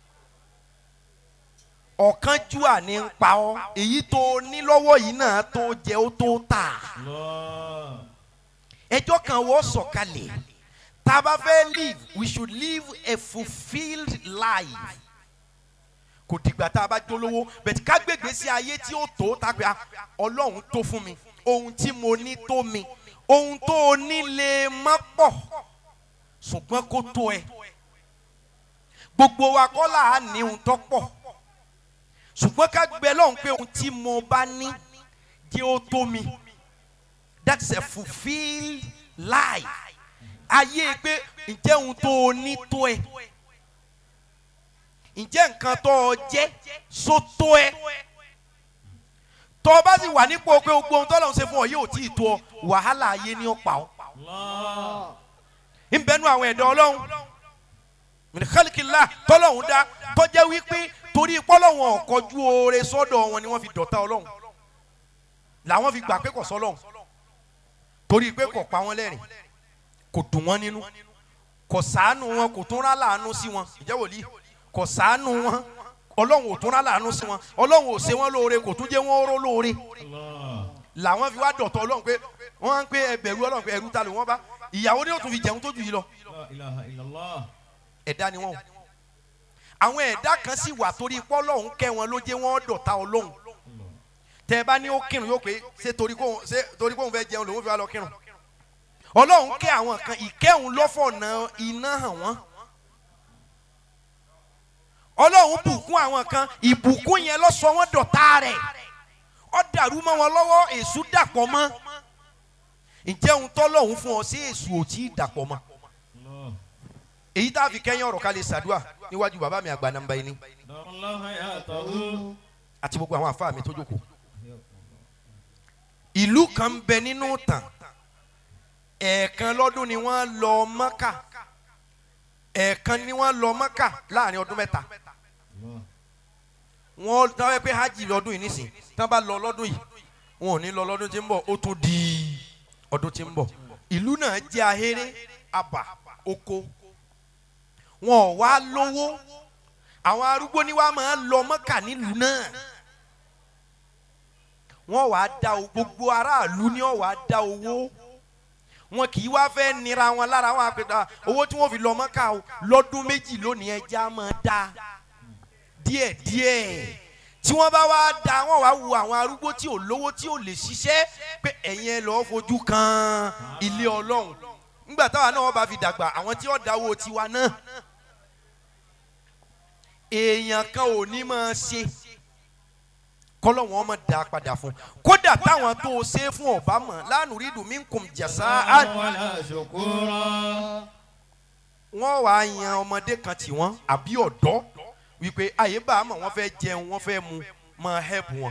ọ̀kánjúà ní ń pa ọ́ èyí tó o ní lọ́wọ́ yìí náà tó jẹ ó tó tà الله ẹjọ́ kan wọ́n sọ̀kalẹ̀ tá a bá fẹ́ live we should live a fulfilled life kò dìgbà tá a bá jólówó bẹ̀tí ká gbègbè sí ayé tí ó tó tá a pè á ọlọ́run tó fún mi ohun tí mo ní tó mi ohun tó o ní lè má pọ̀ ṣùgbọ́n kó tó ẹ gbogbo wa kọ́ là á ní ohun tó pọ̀ ṣùgbọ́n ká gbẹ lọ́hùn pé ohun tí mo bá ní jẹ́ ó tó mi that's a fulfilled life ayé pé ǹjẹ́ ohun tó o ní tó ẹ ǹjẹ́ nǹkan tó o jẹ́ só tó ẹ tó o bá sì wà nípò pé gbogbo ohun tó lọ́n ṣe fún ọ yóò tí ì tó ọ wàhálà ayé ní ọ̀pá ọ الله ń bẹnu àwọn ẹ̀dọ́ ọlọ́run mìíràn tọ́lọ́hún dá tọ́jẹ́ wípé torí pọ́lọ́hún ọ̀kọ́jú oore sọ́dọ̀ wọn ni wọ́n fi dọ̀tá ọlọ́run làwọn fi gbà pé kò sọ́lọ́hún torí pé kò pa wọ́n lẹ́rìn kò dùn wọ́n nínú kò sàánú wọn kò tún rá láàánú sí wọn ìjẹ́ wòlíì kò sàánú wọn ọlọ́run ò tún rá láàánú sí wọn ọlọ́run ò ṣe wọn lóore kò tún jẹ́ wọn ró lóore الله làwọn fi wá dọ̀tọ̀ ọlọ́run pé wọ́n á ń pé ẹbẹ̀rù ọlọ́run pé ẹrú ta ló wọ́n bá ìyàwó ni yóò tún fi jẹun tó jù yìí lọ لا إله إلا الله ẹ̀dá ni wọ́n o àwọn ẹ̀dá kan sì wà torí pé ọlọ́run kẹ́ wọn ló jẹ́ wọ́n dọ̀tá ọlọ́run tẹ́ ẹ bá ní ó kírun yóò pé ṣé torí kó ṣé torí kó òun fẹ́ jẹun lòun fi wá lọ kírun ọlọ́run kẹ́ àwọn kan ìkẹ́hùn lọ́fọ̀nà iná hàn wọ́n ọlọ́run bùkún àwọn kan ìbùkún yẹn ló sọ wọ́n dọ̀tá rẹ̀ ó dàrú mọ́ wọn lọ́wọ́ èṣù dàpọ̀ mọ́ ǹjẹ́ ohun tọ́lọ́run fún ọ sí èṣù ò tí ì dàpọ̀ mọ́ الله èyí tá a fi kẹ́yìn ọ̀rọ̀ ká lè ṣàdúrà níwájú bàbá mi àgbà nàmbá yìí ni دار الله حياته àti gbogbo àwọn àfáà mi tó jókòó ìlú kan ń bẹ nínú tàn ẹ̀ẹ̀kan lọ́dún ni wọ́n lọ mọ́kà ẹ̀ẹ̀kan ni wọ́n lọ mọ́kà láàrin ọdún mẹ́ta wọ́n táwọn ẹ pé hajj lọ́dún yìí nísìn tí wọ́n bá lọ lọ́dún yìí wọn ò ní lọ lọ́dún tí ń bọ̀ ó tún di ọdún tí ń bọ̀ ìlú náà jẹ́ ahéré àbà oko wọn ò wá lówó àwọn arúgbó ni wàá máa lọ mọ́kà nílùú náà wọ́n wàá da o- gbogbo aráàlú ni wọ́n wàá da owó wọn kì í wá fẹ́ nira wọn lára wọn àpèta owó tí wọ́n fi lọ mọ́kà o lọ́dún méjì lónìí ẹja máa da díẹ̀díẹ̀ tí wọ́n bá wá da wọ́n wá wo àwọn arúgbó tí ò lówó tí ò lè ṣiṣẹ́ pé ẹ̀yin ẹ lọ́ọ́ fojú kan ilé ọlọ́run nígbà táwa náà wọ́n bá fi dàgbà àwọn tí wọ́n dáwó tiwa náà èèyàn kan ò ní máa ṣe kọ́lọ́wọ́n ọmọ dá padà fún kódà táwọn tó o ṣe fún ọba mọ̀ lánàá rí dùn mí kùn jẹ̀sà á ولا شكورا wọ́n wàá yan ọmọdé kan tí wọ́n àbí ọ̀dọ́ wípé àyè bá a mọ̀ wọ́n fẹ́ jẹun wọ́n fẹ́ mu máa help wọn.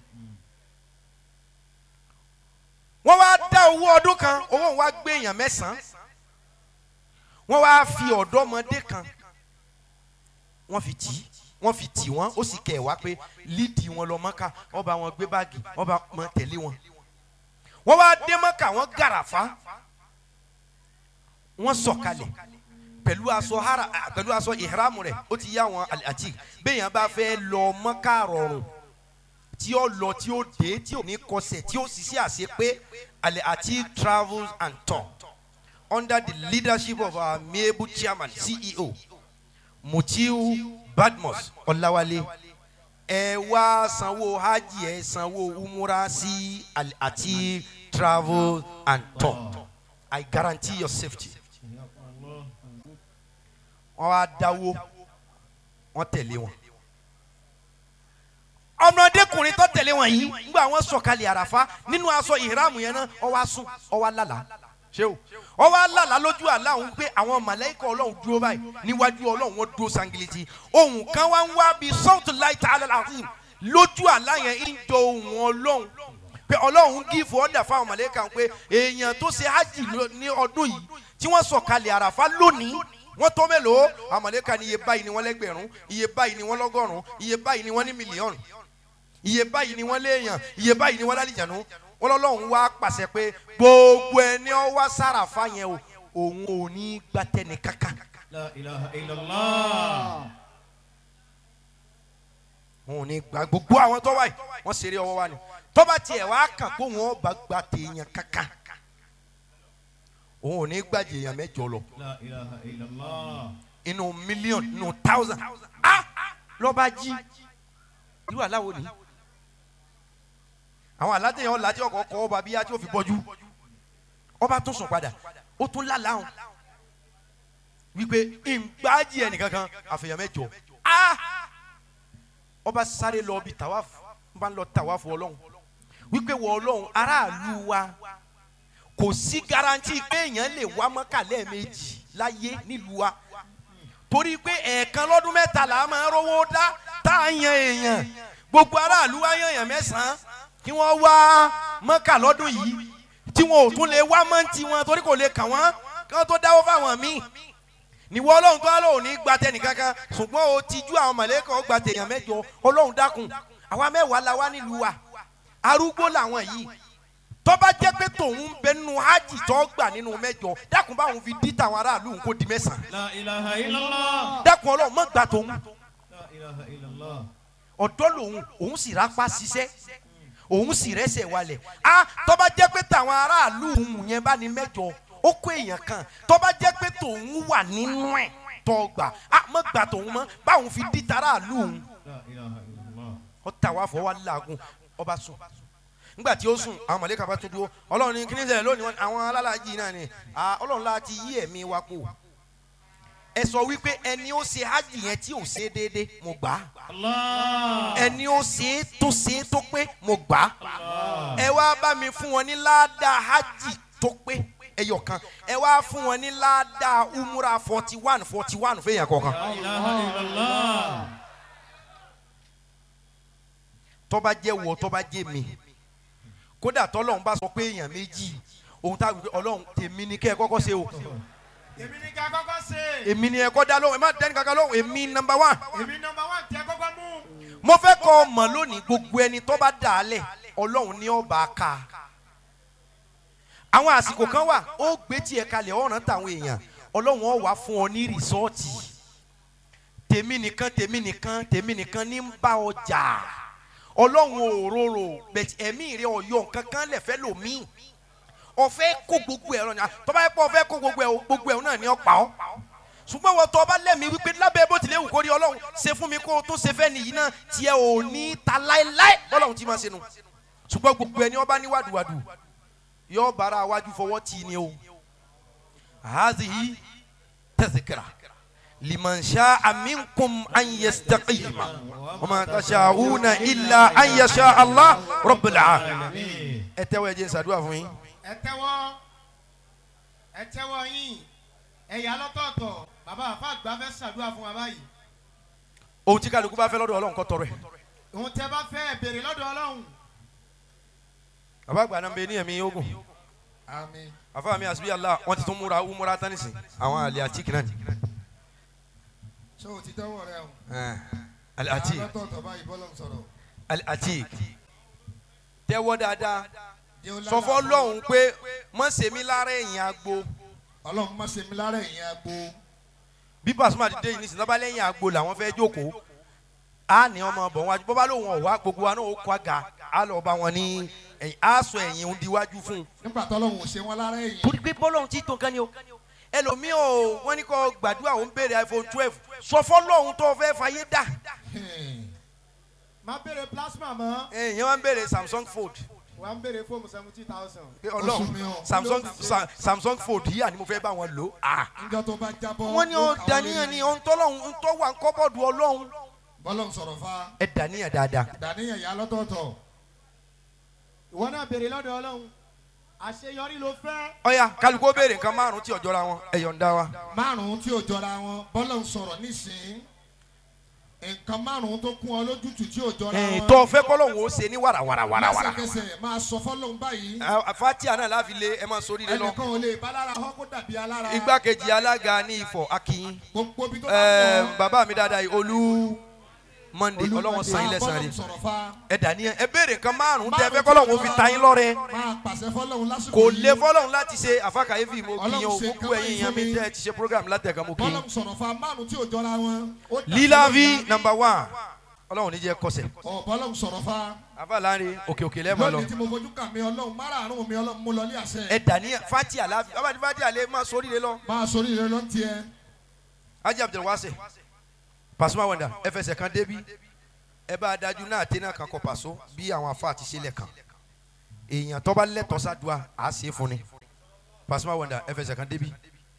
wọ́n wá dá owó ọdún kan owó wa gbé èèyàn mẹ́sàn-án wọ́n wá fi ọ̀dọ́mọdé kan wọ́n fi tì í wọ́n fi tì wọ́n ó sì kẹ̀ wá pé lídìí wọn lọ mọ́kà wọ́n bá wọn gbé báàgì wọ́n bá wọn tẹ̀lé wọn. wọ́n wá dé mọ́kà wọ́n gàràfá wọ́n sọ̀kalẹ̀ pẹ̀lú aṣọ hara pẹ̀lú aṣọ ìhram rẹ̀ ó ti yá wọn àti béèyàn bá fẹ́ lọ mọ́kà rọrùn tí ó lọ tí ó dé tí ò ní kọsẹ̀ tí ó sì sí àṣẹ pé alẹ́ àti travels and tour under the leadership of our amiable chairman ceo mutiu badmus ọláwálé ẹ wá sanwó hajj ẹ sanwó umura sí Al- àti travel and tour i guarantee your safety wọ́n wá dáwó wọ́n tẹ̀lé wọn. ọmọdékùnrin tó tẹ̀lé wọn yìí nígbà wọ́n sọ̀kalẹ̀ àràfá nínú aṣọ ìhìrámù yẹn náà ó wá sùn ó wá lálàá ṣé o ó wá lálàá lójú àlá òun pé àwọn màláíkà ọlọ́run dúró báyìí níwájú ọlọ́run wọ́n dúró sangiliti ohun kan wá ń wá bíi sọ́ọ̀tù láì tá a lọ́la àti lójú àlá yẹn ń jọ ohun ọlọ́run pé ọlọ́run gífò ọ̀dà fáwọn màláíkà pé èèyàn tó ṣe hajj lọ- ní ọdún yìí tí wọ́n sọ̀kalẹ̀ àràfá lónìí wọ́n tó mélòó àwọn màláíkà ní iye báyìí ni wọ́n lẹ́gbẹ̀rún iye báyìí ni wọ́n lọ́gọ́rùn iye báyìí ni wọ́n ní mílíọ̀nù iye báyìí ni wọ́n léèyàn iye báyìí ni wọ́n lálìjànú wọ́n lọ́lọ́run wá pàṣẹ pé gbogbo ẹni ọ wá sàràfà yẹn o òun ò ní gbàtẹ́ni kankan لا إله إلا الله òun ò ní gbà gbogbo àwọn tó wáyé wọ́n ṣeré ọwọ́ wa ni tọ́ba tiẹ̀ wá kàn kó wọn bá gba tèèyàn kankan òun ò ní gbàjẹ́ èèyàn mẹ́jọ lọ لا إله إلا الله inú mílíọ̀nù inú táwùsàn á lọ́ba jí irú aláwo ni àwọn aládéyàn ọ̀la tí ọkọ̀ kọ́ ọba bíyá tí ó fi bọ́jú ọba tún sùn padà ó tún lálàáhùn wípé ìgbàjì ẹnìkankan àfẹ̀yàn mẹ́jọ á ọba sáré lọ bí tàwáfù bá ń lọ tàwáfù ọlọ́run wípé wọ ọlọ́run aráàlú wa kò sí garanti pé èèyàn lè wá mọ́kà lẹ́ẹ̀mejì láyé nílùú wa torí pé ẹ̀ẹ̀kan lọ́dún mẹ́ta là á máa rówó dá tá a yan èèyàn gbogbo aráàlú wa yan èèyàn mẹ́sàn-án kí wọ́n wá mọ́kà lọ́dún yìí tí wọn ò tún lè wá mọ́ǹtì wọn torí kò lè kàn wọ́n kí wọ́n tó dáwọ́ fáwọn míì níwọ ọlọ́run tó lóun ní gba tẹnìkankan ṣùgbọ́n o ti ju àwọn mọ̀lẹ́kọ̀ gba tèèyàn mẹ́jọ ọlọ́run dákun àwa mẹ́wàá la wá nílùú wa arúgbó làwọn yìí tọ́ba jẹ́ pé tòun bẹ nínú hajj tó gbà nínú mẹ́jọ dákun báwọn fi dí tàwọn aráàlú kó di mẹ́sàn-án لا إله إلا الله dákun ọlọ́run mọ̀ gbà tòun لا إله إلا الله ọ̀dọ́ lòun òun sì rápá ṣiṣẹ́ òun sì rẹ́sẹ̀ walẹ̀ a tọ́ba jẹ́ pé tàwọn aráàlú òun yẹn bá ní mẹ́jọ ó kó èèyàn kan tọ́ba jẹ́ pé tòun wà nínú ẹ̀ tọ́ gbà a mọ̀ gbà tòun mọ́ báwọn fi dí tàráàlú òun لا إله إلا الله ó tà wá fọwọ́ làágùn ọba sùn nígbà tí ó sùn àwọn mọ̀lẹ́kà bá tún dúró ọlọ́run ní kíní ṣẹlẹ̀ lónìí wọn- àwọn alálàájì náà ni à, ọlọ́run láti yí ẹ̀mí wa kú ẹ sọ wípé ẹni ó ṣe hajj yẹn tí ò ṣe déédéé mo gbà á الله ẹni ó ṣe é tó ṣe é tó pé mo gbà á ẹ wá bá mi fún wọn ní ládàá hajj tó pé ẹyọ kan ẹ wá fún wọn ní ládàá umura forty one forty one fẹ́yàn kọ̀ọ̀kan لا إله إلا الله tọ́ba jẹ́ wọ tọ́ba jẹ́ mi kódà tọ́lọ́run bá sọ pé èèyàn méjì ohun tá a gbé ọlọ́run tèmi ni kẹ́ ẹ kọ́kọ́ ṣe o èmi ní ká kọ́kọ́ ṣe èmi ni ẹ kọ́ dá lóhùn ẹ má dẹ́ni kankan lóhùn èmi nọmba one èmi nọmba wán tí ẹ kọ́kọ́ mú mo fẹ́ kọ́ ọ mọ̀ lónìí gbogbo ẹni tó bá dà á lẹ̀ ọlọ́run ní ọba ká àwọn àsìkò kan wà ó gbé tiẹ̀ kalẹ̀ ọ̀ràn táwọn èèyàn ọlọ́run ó wá fún ọ ní rìsọ́ọ̀tì tèmi nìkan tèmi nìkan tèmi nìkan ní ń bá ọ jà ọlọ́run ò rorò bẹ̀tì ẹ̀mí rẹ ọ̀yọ́ nǹkan kan lẹ̀ fẹ́ lòmíì ọ̀fẹ́ kó gbogbo ẹ̀ lọ́nà tọ́ba yẹ pé ọ̀fẹ́ kó gbogbo ẹ̀ o, gbogbo ẹ̀ náà ni ọ pa ọ́ ṣùgbọ́n wọ́n tọ́ ọba lẹ́mìí wípé lábẹ́ bó tilẹ̀ wù kó rí ọlọ́run ṣe fún mi kó o tó ṣe fẹ́ nìyí náà tiẹ̀ ò ní ta láéláé bọ́lọ́run ti máa ṣe nu ṣùgbọ́n gbogbo ẹni ọba ní wàdùwàdù yóò bára wájú fọwọ́ tì í ni o hazihi tazkira liman sha'a minkum an yastaqima wa ma tasha'una illa an yasha Allah rabbul alamin ẹ tẹ́wọ́ ẹ jẹ́ n ṣàdúrà fún yín. ẹ tẹ́wọ́ ẹ tẹ́wọ́ yín ẹ̀yà lọ́tọ̀ọ̀tọ̀ bàbá àfa àgbà fẹ́ ṣàdúrà fún wa báyìí ohun tí kálukú bá fẹ́ lọ́dọ̀ ọlọ́run kó tọrọ ẹ̀. òun tẹ́ bá fẹ́ ẹ béèrè lọ́dọ̀ ọlọ́run bàbá àgbà náà ń bẹ ní ẹ̀mí ogun àmín àfa mi àsìbí Allah wọ́n ti tún múra umura tánìsì àwọn àlè àtìkì náà ni. ṣé o ti tẹ́wọ̀ rẹ o. àlè àtìkì lọ́tọ̀ọ̀tọ̀ báyìí bọ́lọ̀ ń sọ̀rọ̀. àlè àtìkì tẹ́wọ́ dáadáa Jẹ́ ó sọ fọ́ lálàá lọ́hùn pé mọ̀ sèmi lára ẹ̀yìn agbo ọlọ́run má ṣe mi lára ẹ̀yìn agbo. bí Pasuma ti dé yìí nísìnyí lọ́ba lẹ́yìn agbo làwọn fẹ́ jókòó á ní ọmọ bọ̀ wájú bọ́bá lòun ọ̀wá gbogbo wa náà ó kọ́ àga á lọ bá wọn ní ẹ̀yìn á sọ ẹ̀yìn òun diwájú fún un. nígbà tọ́lọ́run ò ṣe wọn lára ẹ̀yìn. torí pé bọ́lọ́hún ti tó nǹkan ni o ẹlòmíì o wọ́n ní kó gbàdúrà òun béèrè iPhone twelve sọ fọ́lọ́hún tó fẹ́ fàyè dà Hmm. má béèrè plasma mọ́ ẹ̀yìn wọn béèrè Samsung Fold wà á béèrè fóònù seventy thousand pé Oṣù mi ọlọ́run o. Samsung Sa- Samsung Fold yìí àní mo fẹ́ bá wọn lò á. níjọ́ tó bá jábọ́. wọ́n ní ó ó kà dàníyàn lórí. ni ohun tọ́lọ́hún ohun tó wà ń kọ́bọ̀dù ọlọ́hún bọ́lọ̀ ń sọ̀rọ̀ fa. ẹ dàníyàn dáadáa. dàníyàn yà lọ́tọ̀ọ̀tọ̀. ìwọ náà béèrè lọ́dọ̀ ọlọ́run àṣeyọrí ló fẹ́ ọ̀ya kálukú ó béèrè nǹkan márùn-ún tí ọ̀jọ́ra wọn ẹ yọ̀ǹda wa. márùn-ún tí ò jọra wọn bọ́lọ̀ ń sọ̀rọ̀ nísìnyí. nǹkan márùn-ún tó kún ọ lójútùú tí ò jọra ẹ̀ẹ́n wọn. tó fẹ́ kọ́lọ́hún ó ṣe ní wàràwàràwàrà. lẹ́sẹ̀kẹsẹ̀ máa sọ fọ́lọ́run báyìí. fatia náà láfi lé ẹ máa sórí lé lọ. ẹnìkan ò lè bá lára họ́ kó dàbí alára. igbákejì alága ní ifọ̀ akínyìn. gbogbo ibi tó bá ẹẹ wọ̀. bàbá mi dáadáa yìí olú monday Olúwa ọlọ́wọ́n san ilẹ̀ san bọ́lọ̀ rẹ̀ ń sọ̀rọ̀ fa. ẹ dàníyàn ẹ béèrè nǹkan márùn tẹ fẹ́ kọ́lọ́hún ó fi ta yín lọ́rẹ máa pàṣẹ fọ́lọ́run lásìkò kò yìí. lé fọ́lọ́hún láti ṣe àfàkàyéfì mo kí yín o Ọlọ́run ṣe gbogbo nǹkan ẹ̀yin báyìí èèyàn mi fún mi. tẹ́ ẹ ti ṣe program látẹ̀ka mo kí bọ́lọ̀ yín. ń sọ̀rọ̀ fa márùn tí ò jọra wọn. ó dàbí lílàví lónìí. number one ọlọ́run ní jẹ́ kọsẹ̀ ọ̀ bọ́lọ̀ ń sọ̀rọ̀ fa. àfa láàrin òkè òkè lẹ́ẹ̀mọ́ lọ lónìí tí mo fojú kà mí ọlọ́run márààrún mi ọlọ́run mú lọ ní àṣẹ. ẹ dàníyàn fatia láàfi ọba tí fatia lè máa sórí lé lọ. máa sori rẹ ló ń tiẹ. ajé abdulwase Pasuma wonder ẹ fẹsẹ̀ kan débi ẹ bá a dájú náà àtẹnà kan kọ pàṣọ bí àwọn afa àti sílẹ̀ kan èèyàn tó bá lẹ́tọ̀ọ́ sádùá à á ṣe é fún ni Pasuma wonder ẹ fẹsẹ̀ kan débi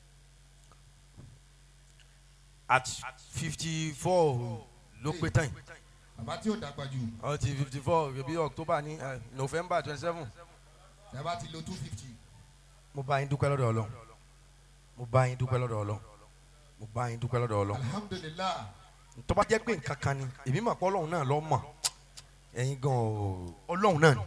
at fifty four ló pé tán yìí bàbá tí ò dàgbà jù ọ ti fifty four bí October ní eh, November twenty seven bàbá ti lo two fifty. mo bá yín dúpẹ́ lọ́dọ̀ Ọlọ́run mo bá yín dúpẹ́ lọ́dọ̀ Ọlọ́run mo bá yín dúpẹ́ lọ́dọ̀ Ọlọ́run alhamdulilah tó bá jẹ́ pé nǹkan kan ni èmi mà pọ́ ọlọ́run náà lọ́ mọ̀ ẹ̀yin gan o ọlọ́run náà ni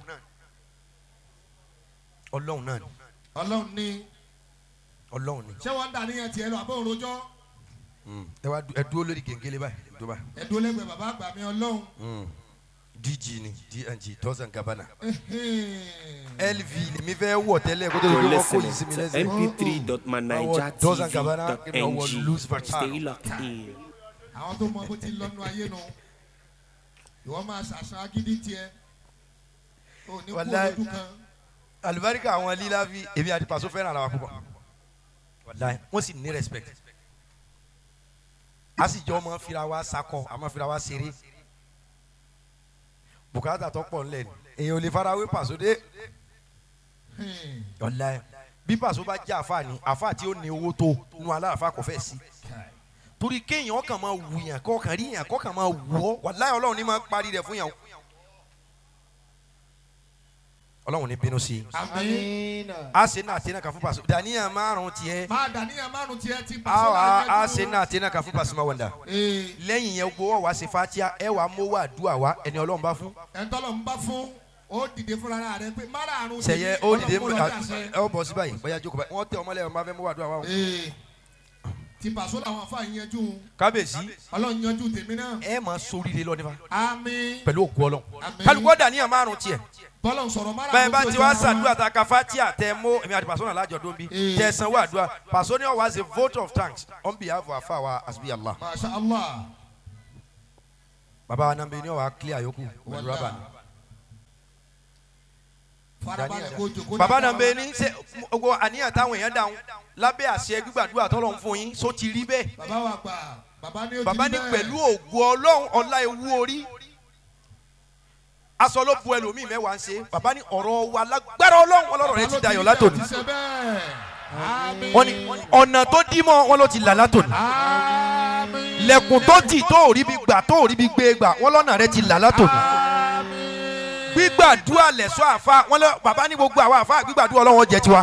ọlọ́run náà ni ọlọ́run ní ọlọ́run ni ṣé wọ́n ń dà níyẹn tiẹ̀ lọ àbọ̀ òrojọ́ Mm. ẹ wá du- ẹ dúró lórí gègéle báyìí tó báyìí ẹ̀dùn lẹ́gbẹ̀ẹ́ bàbá àgbà mi ọlọ́run. Mm. DG ni DNG Dolce & Gabbana Ẹhẹ́n. LV lèmi fẹ́ wọ̀ tẹ́lẹ̀ kó tó di You're pé wọ́n kó listening yìí sí mi to lẹ́sẹ̀. mp3.manijatv.ng. Stay locked in. àwọn tó mọ bó ti lọ́nu ayé nu ìwọ máa ṣàṣàn agídí tiẹ̀ ò ní kú Wàláhì. olójú kan alibarika àwọn líla fi èmi àti Paso fẹ́ràn ara wa púpọ̀ wàláhì wọ́n sì ní respect a sì jọ ọmọ fira wa sakọ a máa fira wa ṣeré bùkátà tó pọ̀ ńlẹ̀ ni èyàn ò lè farawé Paso dé Hmm. wàláhì bí Paso bá jẹ́ àfa ni àfa tí ó ní owó tó nu aláàfáà kò fẹ́ sí torí kéèyàn kàn máa wù yàn kọ́kàn rí yàn kọ́kàn máa wù ọ́ wàláhì ọlọ́run ní máa parí rẹ̀ fún yàn ọlọ́run ní bínú sí i àmín a ṣe náà àti náà kà fún Paso dàníyàn márùn tiẹ̀ máa dà níyàn márùn tiẹ̀ ti a wà a láàyè ṣe dúró. náà àti náà kà fún Pasuma Wonder Ee, lẹ́yìn yẹn gbowó wa ṣe fatia ẹ wà mówó àdúrà wa ẹni ọlọ́run bá fún ẹ̀ńtọ́lọ̀ ń bá fún ó dìde fúnra rẹ pé márààrún sẹyẹ tèmi, ó dìde Ọlọ́run ló dàṣẹ. ẹ ó bọ̀ sí báyìí bóyá jókòó báyìí wọ́n tẹ ọmọlẹ́ ọmọ afẹ́ mú wàdúrà wa o. Ee, ti pàṣọ làwọn afa yanjú kábíyèsí ọlọ́run yanjú tèmi náà ẹ máa sóríire lọ nípa àmín pẹ̀lú òkú ọlọ́run Àmín. kálukú ọ̀dà níyàn márùn tiẹ̀ bọ́lọ̀ ń sọ̀rọ̀ márààrún bẹ́ẹ̀ bá tó ti jẹ́ wá wọn. sàdúrà tá a ka fatia tẹ mú èmi àti pàṣọ náà lájọ dóbi Ee. tẹ sanwó àdúrà pàṣọ ni wọ́n wá ṣe vote of thanks on behalf of afa wa asibi allah masha allah baba wa nàbẹ ni wọ́n wá clear yòókù pẹ̀lú rábà ni. farabalẹ̀ kó jòkó baba dáadáa. nàbẹ ni ṣe gbogbo àníyàn táwọn èèyàn dáhùn lábẹ́ àṣẹ gbígbàdúrà tọ́lọ̀ ń fún yín só ti rí bẹ́ẹ̀ bàbá wa gbà bàbá ní o ti baba rí ní bẹ́ẹ̀. pẹ̀lú ògùn ọlọ́run ọlá ewu orí aṣọ ló bu ẹlòmíì mẹ́wàá ń ṣe baba ní ọ̀rọ̀ wa lágbára ọlọ́run ọlọ́run rẹ ti dayọ̀ látòní ti ṣe bẹ́ẹ̀ àmín wọ́n ní ọ̀nà tó dí mọ́ wọn ló ti là látòní àmín lẹ́kùn tó tì tó ò rí bí gbà tó ò rí bí gbé gbà wọ́n lọ́nà rẹ ti là látòní àmín gbígbàdúrà lẹ̀ṣọ́ àfa wọn lọ baba ní gbogbo àwọn àfa gbígbàdúrà ọlọ́run jẹ tiwa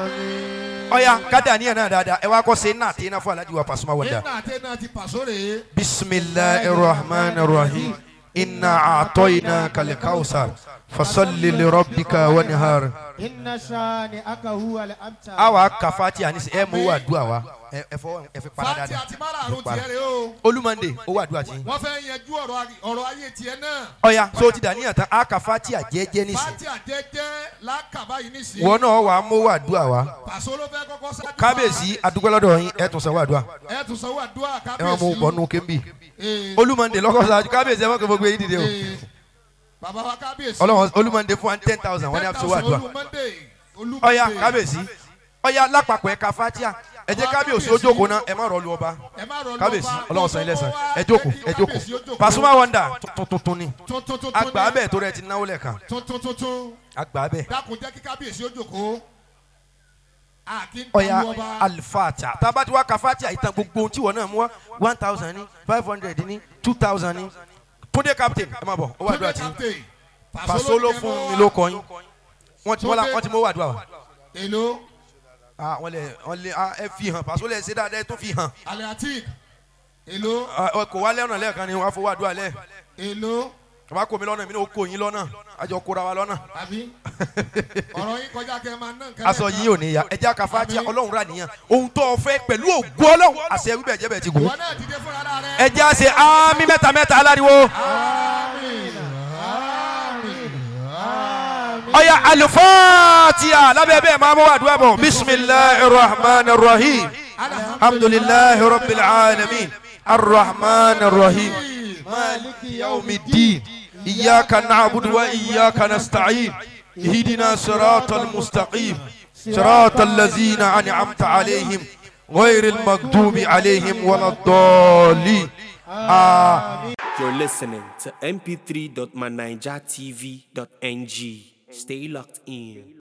ọ̀ya kádà níyàn náà dáadáa ẹ wá kọ́ ṣe náà tí iná fún alájí wa Pasuma Wonder. iná àti iná ti pàṣọ rèé bisimilahi rahman rahim inna atoyina kalikawusar fasalli lirabbika wanihar. inna ṣaani aka huwa le abta. àwa kàfàtì àníṣe ẹ mú wàdúrà wa ẹ ẹ fọwọ́ ẹ fi para fati dáadáa. àti márààrún Para. tiẹ̀ rèé o olúmọ̀ndé ó wàdúrà tí. wọ́n fẹ́ yanjú ọ̀rọ̀ ayé- ọ̀rọ̀ ayé tiẹ̀ náà ọ̀ya so ti dà níyàn tán a kàfàtì àjẹjẹ nísìn. fati àjẹjẹ lákàbá yìí nísìnyí wọn náà wà á mú wàdúrà wa. pàṣọ ló fẹ́ kọ́kọ́ sáájú kábíyèsí adúgbòlódò yín ẹ tún sanwó àdúrà ẹ tún sanwó àdúrà ẹ máa mú kábíyèsí bọ́nú kébì. Ee, olúmọ̀ndé lọ́kọ̀ sáájú kábíyèsí ẹ má kó gbogbo yín dìde o. ee, bàbá wa kábíyèsí ọlọ́wọ́n olúmọ̀ndé fún wa ten thousand wọ́n ní àfisọ́ àdúrà. olùmọ̀ndé olùmọ̀ndé ọ̀ya kábíyèsí ọ̀ya lápapọ̀ ẹ̀ka fatia ẹ jẹ́ kábíyèsí ó jókòó náà ẹ má rọlù ọba ẹ má rọ kábíyèsí ọlọ́wọ́n sọ ilé sàn ẹ jókòó ẹ jókòó Pasuma Wonder tuntun ni àgbà abẹ́ tó rẹ ti náwó lẹ́ẹ̀kan tuntun tuntun àgbà abẹ́ dákun jẹ́ kí kábíyèsí ó jókòó àkí ń ọ̀ya tàbí ọba alifata tábàtí wá ka fatia ìtàn gbogbo ohun tí wọ́n náà mú wá one thousand ní five hundred ní two thousand ní túndé captain ẹ má bọ̀ ó wà dúrà tí captain Paso ló fún mi ló kọ yín wọ́n ti wọ́n la- wọ́n ti mú wà dúrà wa èlò ah wọ́n lè wọ́n lè ah ẹ fi hàn Paso lè ṣe dáadáa ẹ tún fi hàn aliatik èlò Ah, ọ kò wá lẹ́ọ̀nà lẹ́ẹ̀kan ni wọ́n á fọwọ́ àdúrà lẹ́ẹ̀. èlò tọ́ba kò mí lọ́nà mi ní o kò yín lọ́nà àjọ kóra wa lọ́nà. àbí ọ̀rọ̀ yín kọjá kẹ́ ẹ máa ná nǹkan aṣọ lẹ́ẹ̀kan. yín ò ní ya ẹjẹ́ àkàfà tí Àmín. ọlọ́run rà nìyẹn ohun tó o fẹ́ pẹ̀lú ògùn ọlọ́run àṣẹ wíbẹ̀ jẹ́ bẹ̀ ti gùn. ìwọ náà dìde fúnra rẹ. ẹjẹ́ àṣẹ àmì mẹ́ta mẹ́ta aláriwo. àmín àmín àmín. ọ̀ya alifatiya lábẹ́ bẹ́ẹ̀ máa mú wàdúrà bọ̀ bisimilahi rahman rahim alhamdulilahi rabbil alamin arrahman rahim maliki yawmi din iyaka na'budu wa iyaka nasta'in ihdina siratal mustaqim صراط الذين أنعمت عليهم غير المغضوب عليهم ولا الضالين آمين You're listening to mp3.manijatv.ng. Stay locked in.